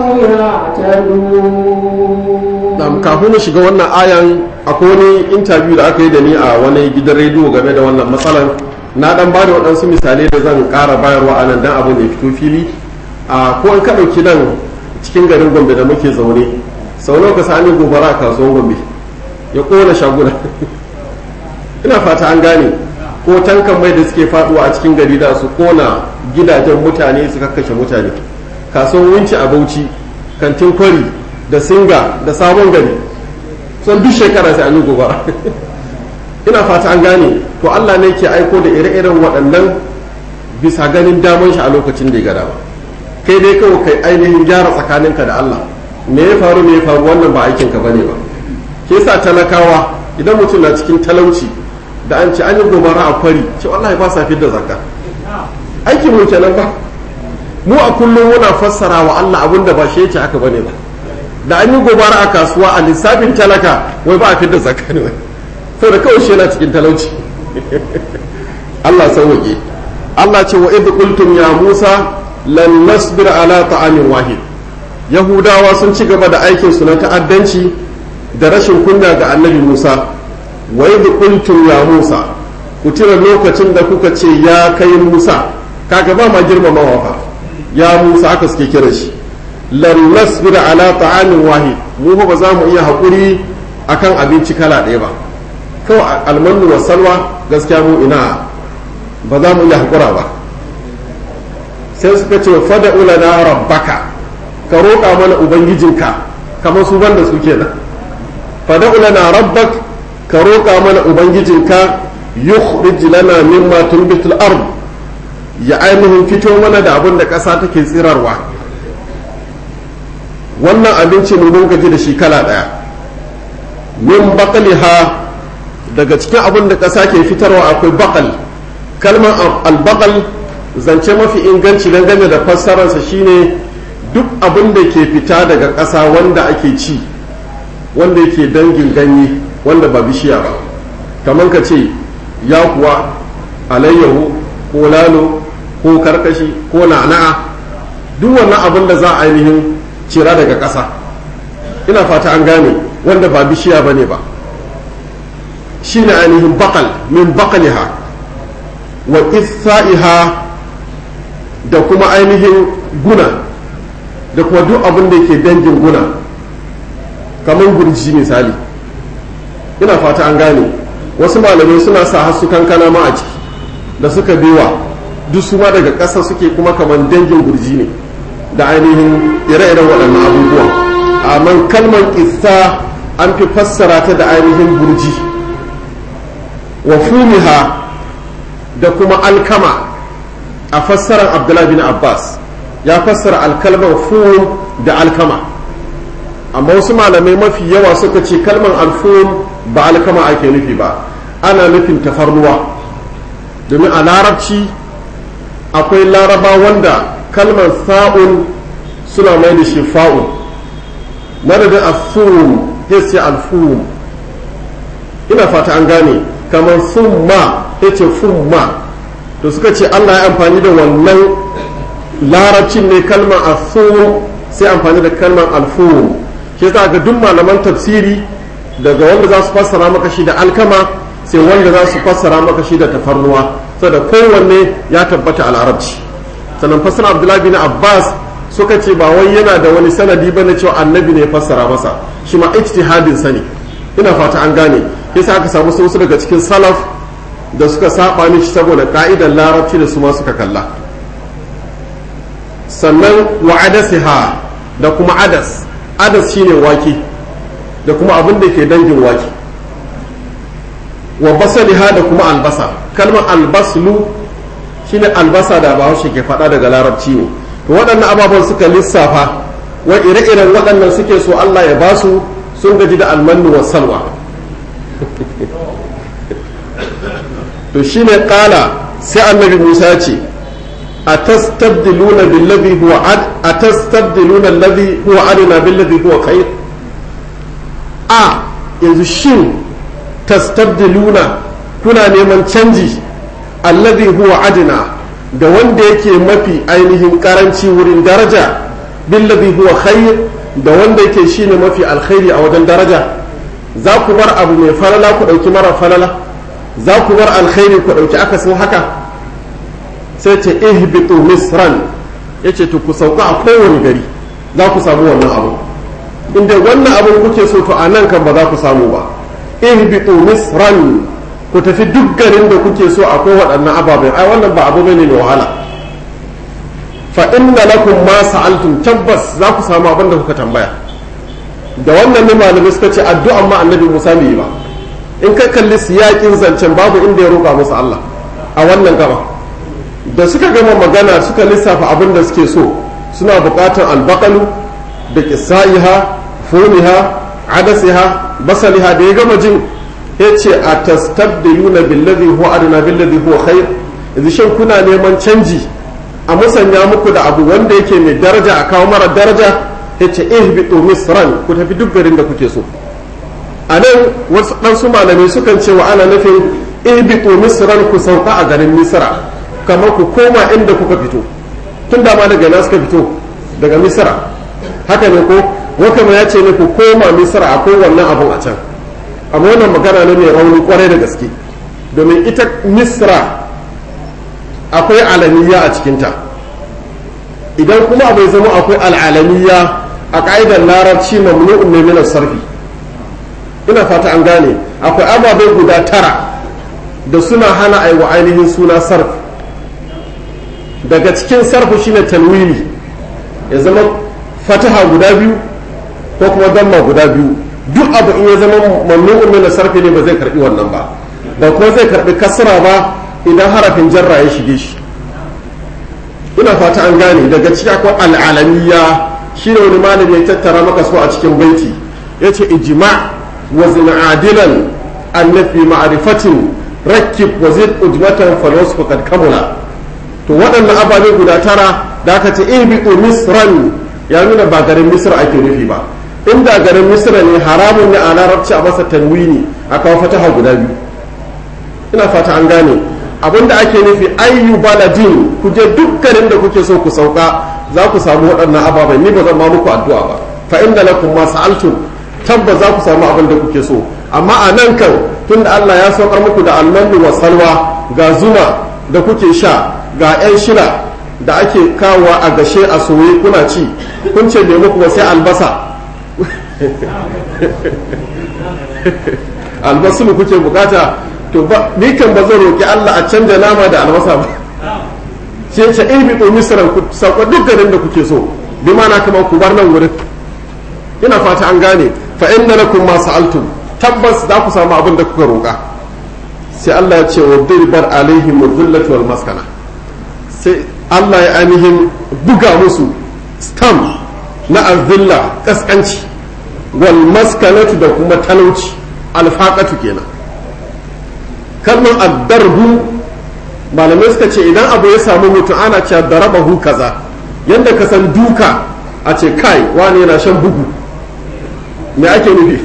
يعتدون Dam kafin mu shiga wannan ayan akwai wani interview da aka yi da ni a wani gidan rediyo game da wannan matsalan na dan ba da waɗansu misalai da zan ƙara bayarwa a nan dan abin da ya fito fili a ko an ka ɗauki nan cikin garin gombe da muke zaune sau nawa ka sami gobara a kasuwar gombe ya ƙona shaguna ina fata an gane ko tankan mai da suke faduwa a cikin gari da su kona gidajen mutane su kakkashe mutane kasuwan winci a bauchi kantin kwari da singa da sabon gari son duk shekara sai an yi gobara ina fata an gane to allah ne ke aiko da ire-iren waɗannan bisa ganin daman shi a lokacin da ya gada ba kai dai kawai kai ainihin gyara tsakaninka da allah me ya faru me ya faru wannan ba aikinka bane ba ke sa talakawa idan mutum na cikin talauci da an ce an yi gobara a kwari ce wallahi ba sa da zakka aikin mu kenan ba mu a kullum muna fassara wa Allah abin da ba shi yace haka bane ba da an yi gobara a kasuwa a lissafin talaka wai ba a fidda zakka ne wai saboda kawai shi yana cikin talauci Allah sauke Allah ce wa idh qultum ya Musa lan nasbir ala ta'amin wahid Yahudawa sun ci gaba da aikin su na ta'addanci da rashin kunya ga Annabi Musa wa idh qultum ya Musa ku tira lokacin da kuka ce ya kai Musa kaga ba ma girmamawa fa ya Musa aka suke kira shi lan nasbira ala ta'amin wahid mu ba za mu iya hakuri akan abinci kala ɗaya ba kawai almanu wa salwa gaskiya mu ina ba za mu iya hakura ba sai suka ce fada ulana rabbaka ka roƙa mana ubangijinka kamar su banda su kenan fada ulana rabbak ka roƙa mana ubangijinka yukhrij lana mimma tunbitul ard ya ainihin fito mana da abin da ƙasa take tsirarwa wannan abinci mun gaji da shi kala ɗaya min baqliha daga cikin abin da ƙasa ke fitarwa akwai baƙal kalmar albaƙal zance mafi inganci dangane da fassararsa shine duk abin da ke fita daga ƙasa wanda ake ci wanda yake dangin ganye wanda ba bishiya ba kamar ka ce ya kuwa alayyahu ko lalo ko karkashi ko na'na'a duk wannan abin da za a ainihin cira daga ƙasa ina fata an gane wanda ba bishiya ba ne ba shi ne ainihin bakal min bakaliha wa isa'iha da kuma ainihin guna da kuma duk abin da ke dangin guna kamar gurji misali ina fata an gane wasu malamai suna sa hasu kankana ma a ciki da suka biwa duk su ma daga ƙasa suke kuma kamar dangin gurji ne da ainihin ire-iren waɗannan abubuwan amma kalmar isa an fi fassara ta da ainihin gurji wa fumiha da kuma alkama a fassarar abdullahi bin abbas ya fassara alkalmar fum da alkama amma wasu malamai mafi yawa suka ce kalmar alfum ba alkama ake nufi ba ana nufin tafarnuwa domin a larabci akwai laraba wanda kalmar sa'un suna mai da shi fa'un madadin asum ya ce alfum ina fata an gane kamar summa ya ce fumma to suka ce allah ya amfani da wannan larabcin ne kalmar asum sai amfani da kalmar alfum shi za ga duk malaman tafsiri daga wanda za su fassara maka shi da alkama sai wanda za su fassara maka shi da tafarnuwa saboda kowanne ya tabbata a larabci sannan fassara abdullahi bin abbas suka ce ba wai yana da wani sanadi ba na cewa annabi ne ya fassara masa shi ma ijtihadin sani ina fata an gane yasa aka samu wasu daga cikin salaf da suka saba mishi saboda ka'idar larabci da su ma suka kalla sannan wa adasiha da kuma adas adas shine wake da kuma abin da ke dangin wake wa basaliha da kuma albasa kalmar albaslu shine albasa da bahaushe ke faɗa daga larabci ne to waɗannan ababen suka lissafa wa ire-iren waɗannan suke so Allah ya basu sun gaji da almannu wa salwa to shine kala sai annabi Musa ce atastabdiluna billadhi huwa ad atastabdiluna alladhi huwa adna billadhi huwa khair a yanzu shin tastabdiluna kuna neman canji alladhi huwa adna da wanda yake mafi ainihin karanci wurin daraja billadhi huwa khair da wanda yake shine mafi alkhairi a wajen daraja za ku bar abu mai falala ku dauki mara falala za ku bar alkhairi ku dauki akasin haka sai ce ihbitu misran yace to ku sauka a kowane gari za ku samu wannan abu inda wannan abin kuke so to a nan kan ba za ku samu ba ihbitu misran ku tafi duk garin da kuke so akwai waɗannan ababen ai wannan ba abu bane mai wahala fa inna lakum ma sa'altum tabbas za ku samu abin da kuka tambaya da wannan ne malamai suka ce addu'an ma annabi Musa bai yi ba in ka kalli siyakin zancen babu inda ya roƙa musu Allah a wannan gaba da suka gama magana suka lissafa abin da suke so suna buƙatar albakalu da kisa'iha fumiha adasiha basaliha da ya gama jin ya ce a tastabdiluna billazi huwa adna billazi huwa khair yanzu shin kuna neman canji a musanya muku da abu wanda yake mai daraja a kawo mara daraja ya ce ihbitu misran ku tafi duk garin da kuke so a nan wasu ɗansu malamai sukan ce wa ana nufin ihbitu misran ku sauka a garin misra kamar ku koma inda kuka fito tun da ma daga ina suka fito daga misra haka ne ko wakama ya ce ne ku koma misra akwai wannan abun a can amma wannan magana ne mai rauni kwarai da gaske domin ita misra akwai alaniya a cikinta idan kuma bai zama akwai al'alaniya a ka'idar larabci mamnu'un ne min sarfi ina fata an gane akwai ababai guda tara da suna hana aiwa ainihin suna sarf daga cikin sarfu shine tanwini ya zama fataha guda biyu ko kuma damma guda biyu duk abu in ya zama mamnu'un min sarfi ne ba zai karbi wannan ba ba kuma zai karbi kasra ba idan harafin jarra ya shige shi ina fata an gane daga ciki akwai al'alamiya shine wani malami ya tattara maka so a cikin baiti yace ijma' wa zin adilan annafi ma'rifatin rakkib wa zid ujmatan falos faqad kamula to waɗannan ababe guda tara da aka ce ibiqu misran ya nuna ba garin misra ake nufi ba inda garin misra ne haramun ne a larabci a masa tanwini a kawo fataha guda biyu ina fata an gane abinda ake nufi ayyu baladin ku je duk garin da kuke so ku sauka za ku samu waɗannan ababen ni ba zan ma muku addu'a ba fa inda lakum ma sa'altum tabbas za ku samu abin da kuke so amma a nan kan tunda Allah ya saukar muku da almanu wa salwa ga zuma da kuke sha ga 'yan shila da ake kawowa a gashe a soye kuna ci kun ce me muku sai albasa albasu kuke bukata to ba ni kan ba zan roki Allah a canja nama da albasa ba sai ce in bi misran ku sauka duk garin da kuke so bi mana kamar ku bar nan wurin ina fata an gane fa inna lakum ma sa'altum tabbas za ku samu abin da kuka roƙa sai Allah ya ce wa dirbar alaihim dhillatu wal maskana sai Allah ya ainihin buga musu stamp na azilla kaskanci wal maskanatu da kuma talauci alfaqatu kenan kalmar addarbu malamai suka ce idan abu ya samu mutum ana cewa darabahu kaza yadda ka san duka a ce kai wani yana shan bugu me ake nufi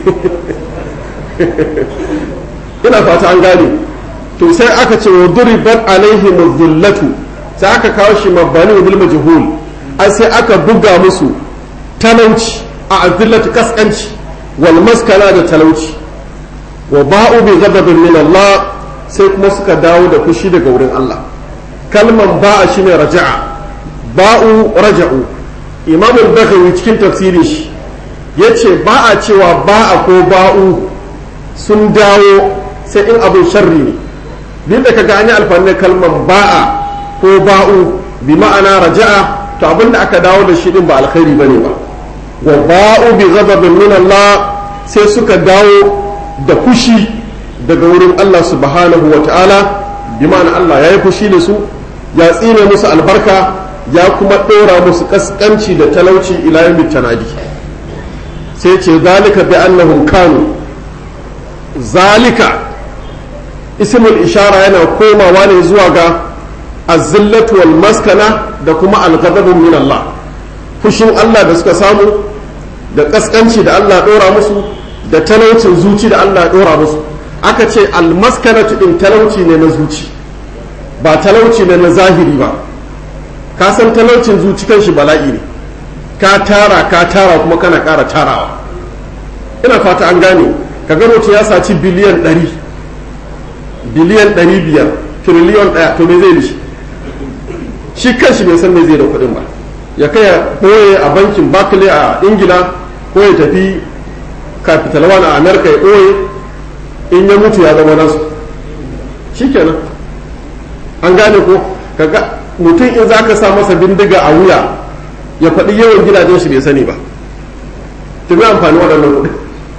ina fata an gane to sai aka ce wa duribat alaihi muzillatu sai aka kawo shi mabani bil majhul ai sai aka buga musu talauci a azillatu kaskanci wal maskana da talauci wa ba'u bi ghadabin min Allah sai kuma suka dawo da fushi daga wurin Allah kalman ba'a shine raja'a ba'u raja'u imam al-bakhawi cikin tafsirin shi yace ba a cewa ba'a ko ba'u sun dawo sai in abin sharri ne duk da kaga an yi alfani kalman ba'a ko ba'u bi ma'ana raja'a to abinda aka dawo da shi din ba alkhairi bane ba wa ba'u bi ghadabin min Allah sai suka dawo da fushi daga wurin Allah subhanahu wa ta'ala bi ma'ana Allah ya yi fushi da su ya tsine musu albarka ya kuma ɗora musu kaskanci da talauci ila yawmin tanadi sai ce zalika bi annahum kanu zalika ismul ishara yana komawa ne zuwa ga azillatu wal maskana da kuma alghadabu min Allah fushin Allah da suka samu da kaskanci da Allah ɗora musu da talaucin zuci da Allah ɗora musu aka ce almaskanatu din talauci ne na zuci ba talauci ne na zahiri ba ka san talaucin zuci kan shi bala'i ne ka tara ka tara kuma kana ƙara tarawa ina fata an gane ka ga mutum ya saci biliyan ɗari biliyan ɗari biyar tiriliyon ɗaya to me zai da shi shi kan shi bai san me zai da kuɗin ba ya kai ya ɓoye a bankin barclay a ingila ko ya tafi capital one a america ya ɓoye in ya mutu ya zama nasu shikenan an gane ko kaga mutum in za ka sa masa bindiga a wuya ya faɗi yawan gidajen shi bai sani ba ta bi amfani waɗannan kuɗi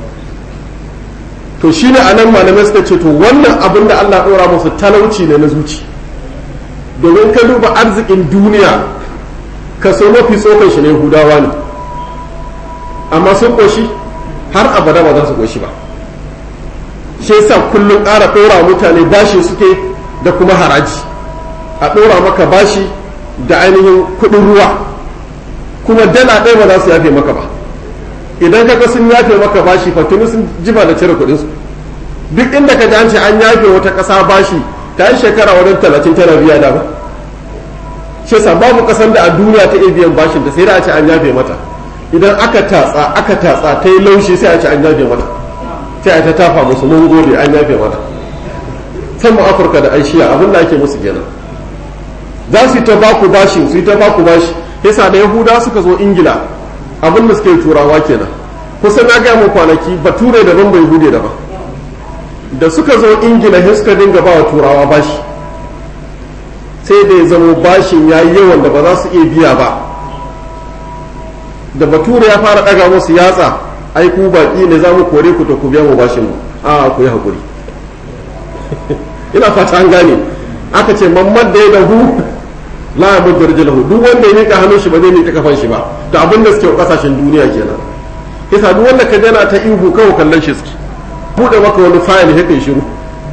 to shi ne a nan malamai suka ce to wannan abin da allah ɗora musu talauci ne na zuci domin ka duba arzikin duniya kaso mafi tsokan shi ne hudawa ne amma sun ƙoshi har abada ba za su ƙoshi ba shi yasa kullum ƙara ɗora mutane bashi suke da kuma haraji a ɗora maka bashi da ainihin kuɗin ruwa kuma dala ɗaya ba za su yafe maka ba idan kaga sun yafe maka bashi fatuni sun jiba da cire kuɗinsu duk inda ka an ce an yafe wata ƙasa bashi ta yi shekara wajen talatin tana biya da ba shi yasa babu ƙasan da a duniya ta iya biyan bashin ta sai da a ce an yafe mata idan aka tatsa aka tatsa ta yi laushi sai a ce an yafe mata sai a ta tafa musu mun gode an yafe mata san mu afirka da aishiya abin da ake musu kenan za su yi ta baku bashi su yi ta baku bashi yasa da yahuda suka zo ingila abin da suke turawa kenan kusan na gaya mu kwanaki bature daban bai hude daban da suka zo ingila sai suka dinga ba wa turawa bashi sai da ya zamo bashin ya yi yawan da ba za su iya biya ba da bature ya fara ɗaga musu yatsa ai ku baƙi ne za mu kore ku to ku biya mu bashin mu a ku yi haƙuri ina fata an gane aka ce mamman da ya dahu la ya mudda rijalahu duk wanda ya nika hannun shi ba zai nika kafan shi ba da abin da suke kasashen duniya kenan yasa duk wanda ka jana ta ihu kawai kallon shi suke buɗe maka wani fayil ya kai shiru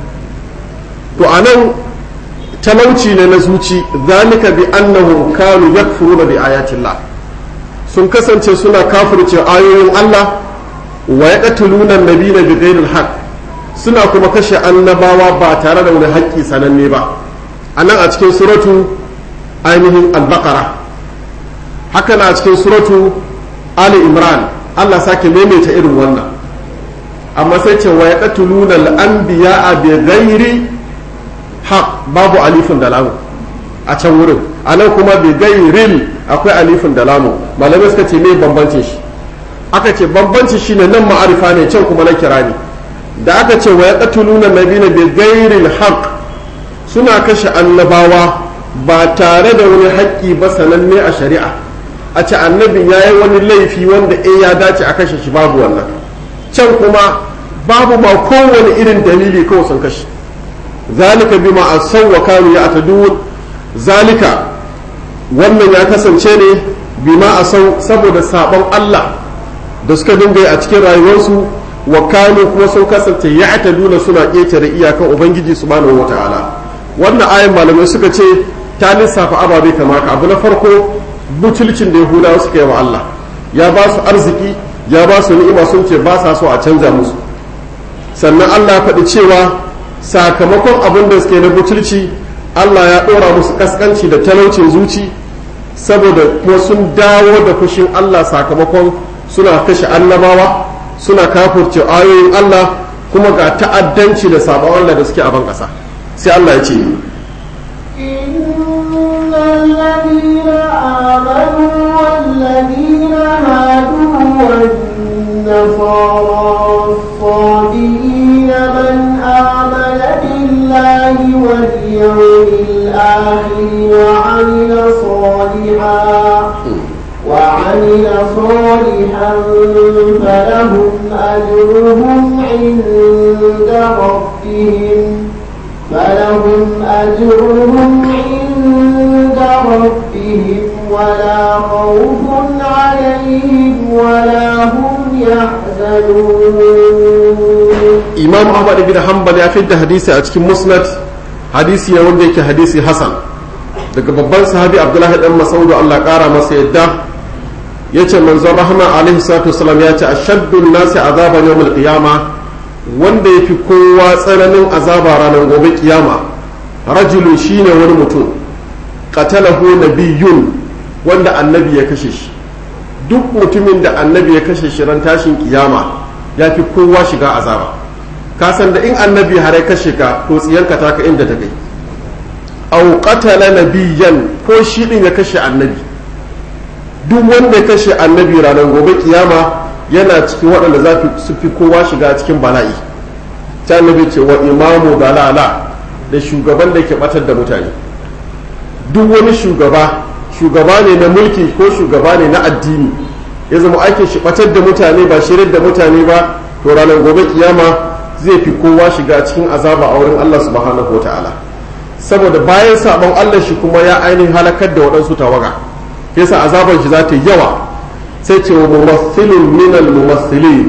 to anan talauci ne na zuci zalika bi annahum kanu yakfuruna bi ayatillah sun kasance suna kafirce ayoyin Allah wa yaqtuluna an-nabiyina bi ghayril haqq suna kuma kashe annabawa ba tare da wani haƙƙi sananne ba anan a cikin suratu ainihin al-baqara haka na cikin suratu ali imran Allah sake maimaita irin wannan amma sai ce wa yaqtuluna al-anbiya'a bi ghairi haq babu alifin da lamu a can wurin a nan kuma bi gairil akwai alifin da lamu malamai suka ce me bambancin shi aka ce bambancin shi ne nan ma'arifa ne can kuma na kira ne da aka ce wa yaqtuluna nabiyina bi gairil haq suna kashe annabawa ba tare da wani haƙƙi ba sananne a shari'a a ce annabi ya yi wani laifi wanda eh ya dace a kashe shi babu wannan can kuma babu ma kowane irin dalili kawai sun kashe zalika bima asaw wa kanu ya'tadun zalika wannan ya kasance ne bima asaw saboda sabon Allah da suka dinga yi a cikin rayuwarsu wa kanu kuma sun kasance ya'taduna suna ƙetare iyakan ubangiji subhanahu wata'ala wannan ayin malamai suka ce ta lissafa ababe kamar ka abu na farko butulcin da yahudawa suka yi wa Allah ya ba su arziki ya ba su ni'ima sun ce ba sa so a canja musu sannan Allah ya faɗi cewa sakamakon abin da suke na butulci Allah ya ɗora musu kaskanci da talaucin zuci saboda kuma sun dawo da fushin Allah sakamakon suna kashe annabawa suna kafurce ayoyin Allah kuma ga ta'addanci da sabon Allah da suke a ban ƙasa sai Allah ya ce الذين آمنوا والذين هادوا والنصارى والصابئين من آمن بالله واليوم الآخر وعمل صالحا وعمل صالحا فلهم أجرهم عند ربهم فلهم أجرهم عند ربهم ولا خوف عليهم ولا هم يحزنون imam ahmad ibn hanbal ya fidda hadisi a cikin musnad hadisi ne wanda yake hadisi hasan daga babban sahabi abdullahi dan masaudu Allah kara masa yadda yace manzon rahama alaihi salatu wasalam ya ce ashaddun nasi azaban yawmul qiyama wanda yafi kowa tsananin azaba ranar gobe kiyama rajulun shine wani mutum qatalahu nabiyyun wanda annabi ya kashe shi duk mutumin da annabi ya kashe shi ran tashin kiyama ya fi kowa shiga azaba ka san da in annabi har ya kashe ka to tsiyanka ta ka inda ta kai aw qatala nabiyyan ko shi din ya kashe annabi duk wanda ya kashe annabi ranar gobe kiyama yana cikin waɗanda za su fi kowa shiga cikin bala'i ta annabi ce wa imamu dalala da shugaban da ke batar da mutane duk wani shugaba shugaba ne na mulki ko shugaba ne na addini ya zama aikin shi batar da mutane ba shirin da mutane ba to ranar gobe kiyama zai fi kowa shiga cikin azaba a wurin Allah subhanahu wa ta'ala saboda bayan sabon Allah shi kuma ya ainihin halakar da waɗansu tawaga yasa azaban shi za ta yi yawa sai ce wa mumassilin minal mumassilin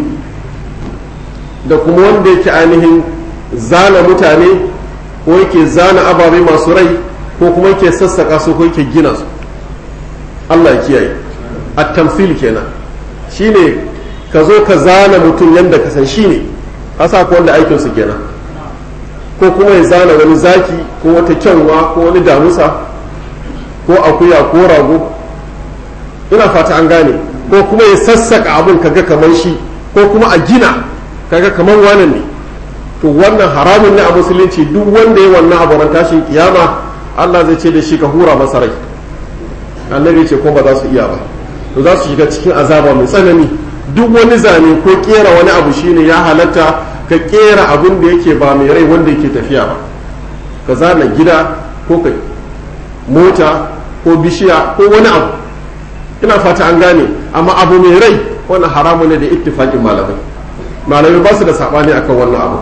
da kuma wanda yake ainihin zana mutane ko yake zana ababe masu rai ko kuma yake sassaka su ko yake gina su Allah ya kiyaye at-tamthil kenan shine ka zo ka zana mutum yadda ka san shine asa ko wanda aikin su kenan ko kuma ya zana wani zaki ko wata kyanwa ko wani damusa ko akuya ko rago ina fata an gane ko kuma ya sassaka abin kaga kamar shi ko kuma a gina kaga kamar wannan ne to wannan haramun ne a musulunci duk wanda ya wannan abu tashin kiyama Allah zai ce da shi ka hura masa rai annabi ce ko ba za su iya ba to za su shiga cikin azaba mai tsanani duk wani zane ko kera wani abu shine ya halatta ka kera abin da yake ba mai rai wanda yake tafiya ba ka zana gida ko ka mota ko bishiya ko wani abu ina fata an gane amma abu mai rai wannan haramu ne da ittifaqin malamai malamai ba su da sabani akan wannan abu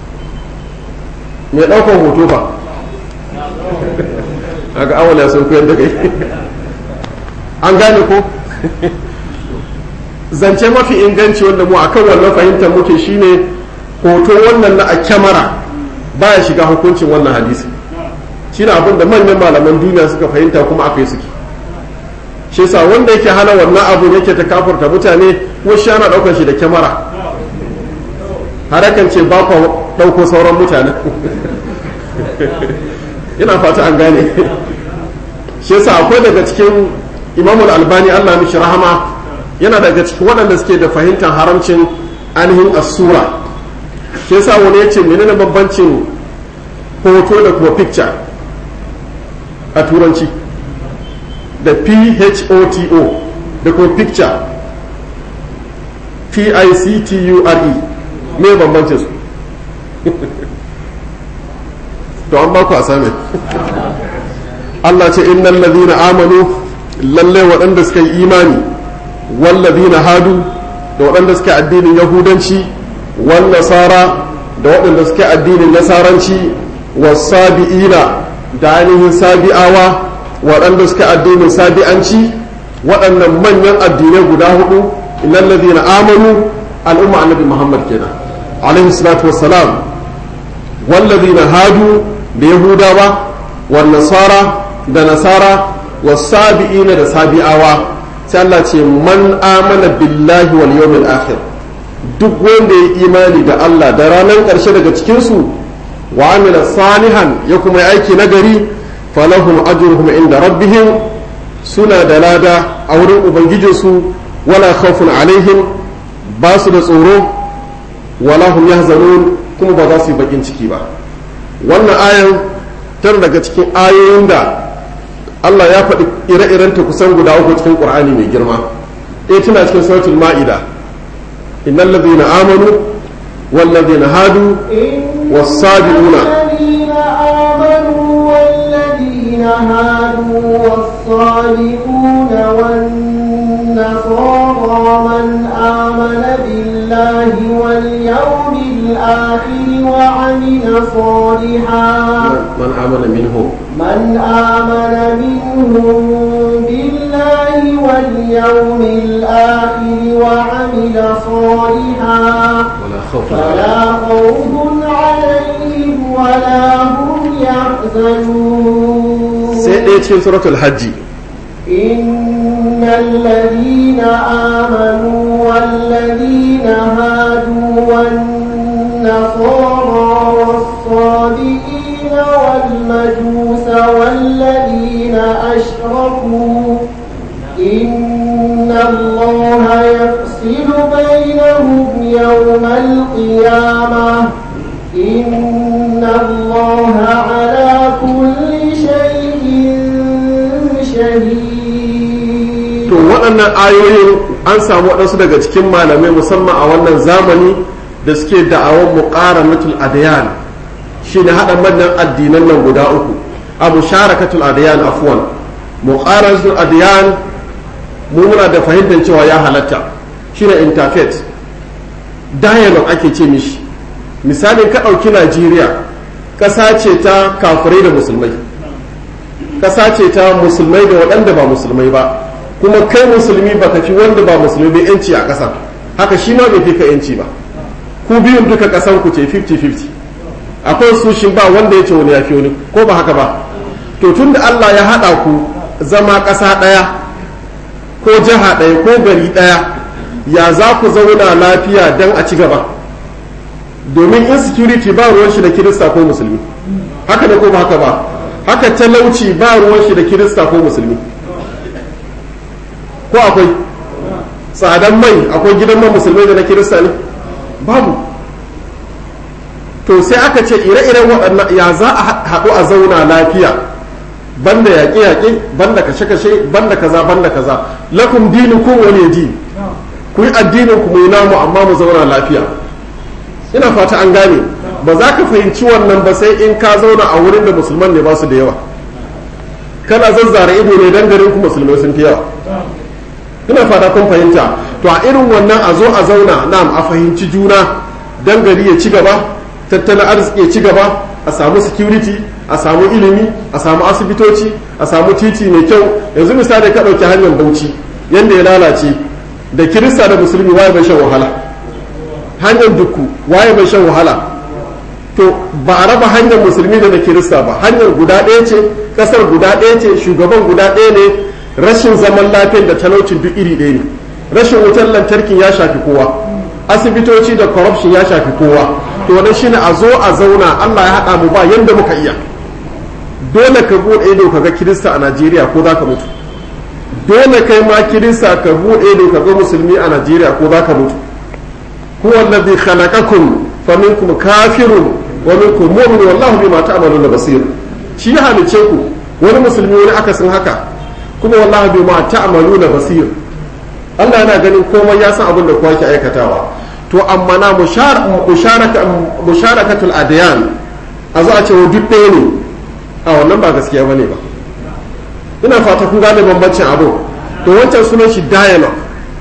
mai ɗaukar hoto ba daga awala sun koyar da kai an gane ko zance mafi inganci wanda mu akan wannan fahimtar muke shine hoto wannan na a kyamara baya shiga hukuncin wannan hadisi shine abin da manyan malaman duniya suka fahimta kuma aka yi suke shi yasa wanda yake hana wannan abu yake ta kafurta mutane ko shi ana daukar shi da kyamara harakan ce ba ku dauko sauran mutane ina fata an gane shi yasa akwai daga cikin imamul albani allah mishi rahama yana daga cikin waɗanda suke da fahimtar haramcin ainihin asura shi yasa wani ya ce menene bambancin hoto da kuma picture a turanci da photo da kuma picture p-i-c-t-u-r-e me bambancin su to an ba ku a same Allah ce innal ladhina amanu lalle waɗanda suka yi imani wal ladhina hadu da waɗanda suka addinin yahudanci wal nasara da waɗanda suka addinin nasaranci was sabiina da ainihin sabi'awa waɗanda suka addinin sabi'anci waɗannan manyan addinai guda hudu innal ladhina amanu al'umma annabi Muhammad kenan alaihi salatu wassalam wal ladhina hadu da yahudawa wa nasara da nasara wa sabi'ina da sabi'awa sai Allah ce man amana billahi wal yawmil akhir duk wanda ya imani da Allah da ranar ƙarshe daga cikin su wa amila salihan ya kuma aiki nagari falahum ajruhum inda rabbihim suna da lada a wurin ubangijinsu wala khawfun alaihim ba su da tsoro wala hum yahzanun kuma ba za su yi bakin ciki ba wannan ayan tana daga cikin ayoyin da Allah ya faɗi ire-irenta kusan guda uku cikin Qur'ani mai girma ɗaya tana cikin suratul ma'ida innal ladhina amanu wal ladhina hadu was sabiquna والذين هادوا والصالحون والنصارى من آمن بالله واليوم الآخر وعمل صالحا من آمن منهم من آمن منهم بالله واليوم الآخر وعمل صالحا ولا خوف فلا خوف عليهم ولا هم يحزنون sai ɗaya cikin suratul hajji إن الذين آمنوا والذين هادوا والنصارى والصابئين والمجوس والذين أشركوا إن الله يفصل بينهم يوم القيامة إن الله على كل شيء شهيد to waɗannan ayoyin an samu waɗansu daga cikin malamai musamman a wannan zamani da suke da'awar muqaranatul adyan shine haɗa manyan addinan nan guda uku a musharakatul adyan afwan muqaranatul adyan mu muna da fahimtar cewa ya halatta shine interfaith dialogue ake ce mishi misalin ka ɗauki najeriya ƙasa ce ta kafirai da musulmai ƙasa ce ta musulmai da waɗanda ba musulmai ba kuma kai musulmi ba ka fi wanda ba musulmi bai yanci a ƙasa haka shi ma bai fi ka yanci ba ku biyun duka ƙasan ku ce 50-50 akwai su shi ba wanda ya ce wani ya fi wani ko ba haka ba to tun da Allah ya haɗa ku zama ƙasa ɗaya ko jiha ɗaya ko gari ɗaya ya za ku zauna lafiya don a ci gaba domin insecurity ba ruwan shi da kirista ko musulmi haka ne ko ba haka ba haka talauci ba ruwan shi da kirista ko musulmi ko akwai tsadan mai akwai gidan man musulmai da na kirista ne babu to sai aka ce ire-iren waɗannan ya za a haɗu a zauna lafiya banda yaƙe-yaƙe banda kashe-kashe banda kaza banda kaza lakum dinukum wani din ku yi addinin ku mu yi namu amma mu zauna lafiya ina fata an gane ba za ka fahimci wannan ba sai in ka zauna a wurin da musulman ne ba su da yawa kana zazzara ido ne dan garin ku musulmai sun fi yawa ina fata kun fahimta to a irin wannan a zo a zauna na'am a fahimci juna dan gari ya ci gaba tattalin arziki ya ci gaba a samu security a samu ilimi a samu asibitoci a samu titi mai kyau yanzu misali ka ɗauki hanyar bauchi yadda ya lalace da kirista da musulmi waye bai shan wahala hanyar dukku waye bai shan wahala to ba a raba hanyar musulmi da na kirista ba hanyar guda ɗaya ce ƙasar guda ɗaya ce shugaban guda ɗaya ne rashin zaman lafiyar da talaucin duk iri ɗaya ne rashin wutar lantarkin ya shafi kowa asibitoci da corruption ya shafi kowa to wannan shine a zo a zauna Allah ya haɗa mu ba yanda muka iya dole ka buɗe ido ka ga kirista a Najeriya ko za ka mutu dole kai ma kirista ka buɗe ido ka ga musulmi a Najeriya ko za ka mutu huwa alladhi khalaqakum faminkum kafirun wa minkum mu'min wallahu bima ta'maluna basir shi ya halice ku wani musulmi wani akasin haka kuma wallahu bima ta'maluna basir Allah yana ganin komai ya san abin da kowa ke aikatawa to amma na musharakatul adiyan a zo a ce duk ɗaya ne a wannan ba gaskiya bane ba ina fata kun gane bambancin abu to wancan sunan shi dialogue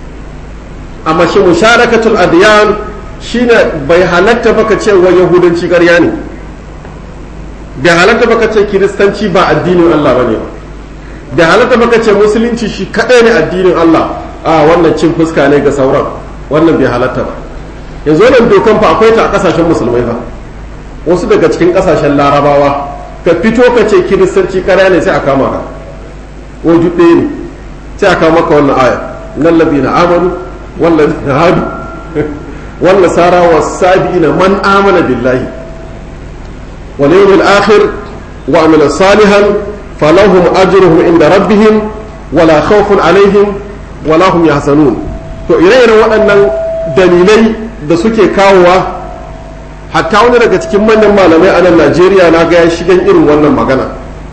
amma shi musharakatul adiyan shine bai halatta baka ce wa yahudanci ƙarya ne bai halatta baka ce kiristanci ba addinin Allah bane ba bai halatta baka ce musulunci shi kadai ne addinin Allah a wannan cin fuska ne ga sauran wannan bai halatta ba yanzu wannan dokan fa akwai ta a kasashen musulmai ba wasu daga cikin kasashen larabawa ka fito ka ce kiristanci kara ne sai a kama ka ko ɗaya ne sai a kama maka wannan aya nan ladina amanu walladina hadu wal nasara was sabiina man amana billahi wal yawmil akhir wa amila salihan falahum ajruhum inda rabbihim wala khawfun alaihim wala hum yahzanun to ire-iren waɗannan dalilai da suke kawowa hatta wani daga cikin manyan malamai a nan Najeriya na ga ya shigan irin wannan magana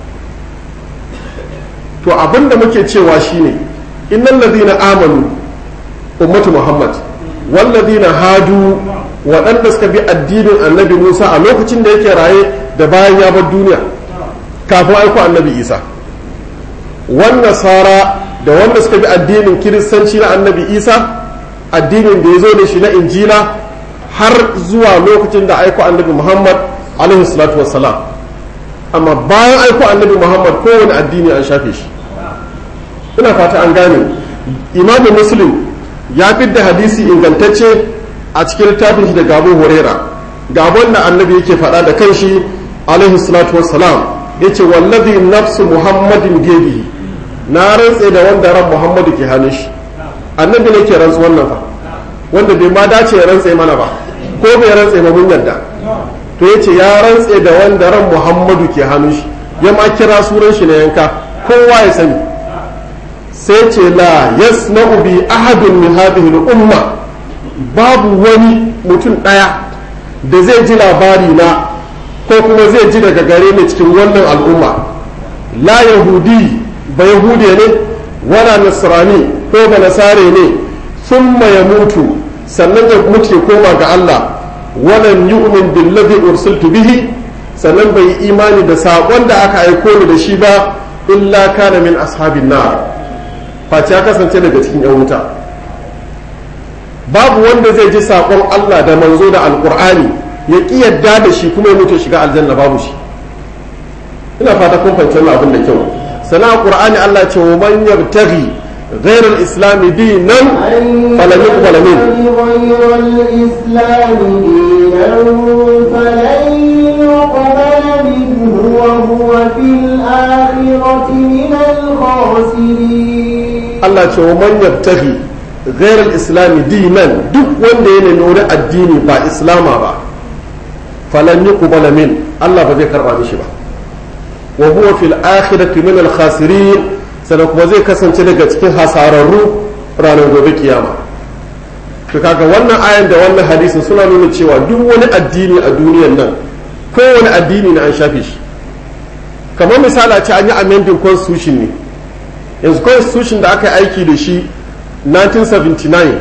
to abinda muke cewa shine innal ladina amanu ummatu muhammad wal ladina hadu waɗanda suka bi addinin annabi Musa a lokacin da yake raye da bayan ya bar duniya kafin aiko annabi Isa wan nasara da wanda suka bi addinin kiristanci na annabi isa addinin da ya zo da shi na injila har zuwa lokacin da aiko annabi muhammad alaihi salatu wassalam amma bayan aiko annabi muhammad kowane addini an shafe shi ina fata an gane imamu muslim ya da hadisi ingantacce a cikin littafin shi da gabo horera gabon da annabi yake faɗa da kanshi alaihi salatu wassalam yace wallazi nafsu muhammadin biyadihi na rantse da wanda ran muhammadu ke hannun shi annabi ne ke rantsu wannan fa wanda bai ma dace ya rantse mana ba ko bai rantse ba mun yarda to yace ya rantse da wanda ran muhammadu ke hannun shi ya ma kira suran shi na yanka kowa ya sani sai ce la yasma'u bi ahadun min hadhihi al-umma babu wani mutum daya da zai ji labari na ko kuma zai ji daga gare ni cikin wannan al'umma la yahudi ba yahude ne wala nasrani ko ba nasare ne sun ya mutu sannan ya mutu ya koma ga Allah walan yu'min billadhi ursiltu bihi sannan bai yi imani da saƙon da aka aiko ni da shi ba illa kana min ashabin nar face ya kasance daga cikin yan wuta babu wanda zai ji saƙon Allah da manzo da alƙur'ani ya ƙi yadda da shi kuma ya mutu shiga aljanna babu shi ina fata kun fahimci wannan abin da kyau sana qur'ani Allah ce wa man yabtaghi غير الإسلام دينا فلن يقبل منه غير الإسلام دينا فلن يقبل منه وهو في الآخرة من الخاسرين Allah ce wa man yabtaghi غير الإسلام دينا duk wanda ya nemi wani addini ba islama ba falan yuqbala min Allah ba zai karba mishi ba wa huwa fil akhirati min al khasirin sannan kuma zai kasance daga cikin hasararru ranar gobe kiyama to kaga wannan ayan da wannan hadisin suna nuna cewa duk wani addini a duniyar nan kowane addini na an shafe shi kamar misali a ce an yi amending constitution ne yanzu constitution da aka yi aiki da shi 1979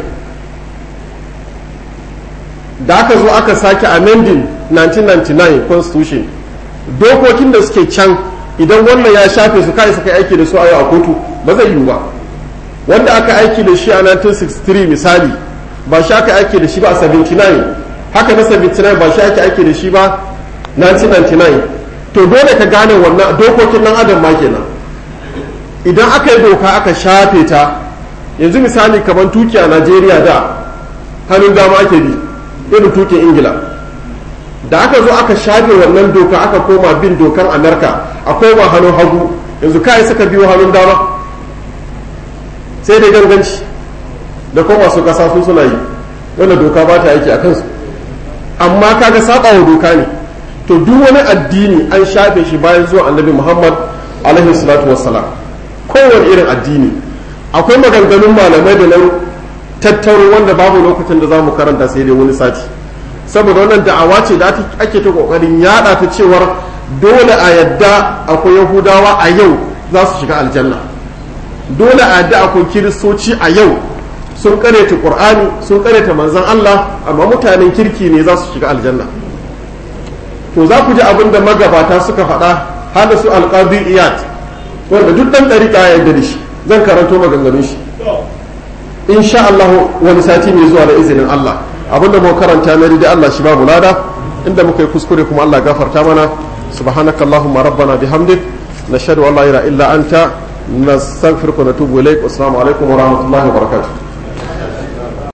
da aka zo aka sake amending 1999 constitution dokokin da suke can idan wannan ya shafe su kai suka aiki da su a yau a kotu ba zai yiwu ba wanda aka aiki da shi a 1963 misali ba shi aka aiki da shi ba a 79 haka na 79 ba shi aka aiki da shi ba 1999 to dole ka gane wannan dokokin nan adam ma kenan idan aka yi doka aka shafe ta yanzu misali kamar tuki a najeriya da hannun dama ake bi irin tukin ingila da aka zo aka shafe wannan doka aka koma bin dokan amerika a koma hannun hagu yanzu kai suka biyo hannun dama sai dai ganganci da kuma masu kasa su suna yi wanda doka ba ta aiki a kansu amma kaga saba wa doka ne to duk wani addini an shafe shi bayan zuwa annabi muhammad alaihi salatu wassalam kowane irin addini akwai maganganun malamai da na tattaro wanda babu lokacin da za mu karanta sai dai wani sati saboda wannan da'awa ce da ake ta kokarin yada ta cewar dole a yadda akwai yahudawa a yau za su shiga aljanna dole a yadda akwai kiristoci a yau sun kareta qur'ani sun kareta manzon Allah amma mutanen kirki ne za su shiga aljanna to za ku ji abin da magabata suka faɗa har da su alqadi iyad wanda duk dan dariƙa ya yarda da shi zan karanto maganganun shi insha Allah wani sati mai zuwa da izinin Allah abinda mu karanta na da Allah shi babu lada inda muka yi kuskure kuma Allah gafarta mana subhanakallahumma rabbana bihamdik nashhadu an la ilaha illa anta nastaghfiruka wa natubu ilaik assalamu alaikum wa rahmatullahi wa barakatuh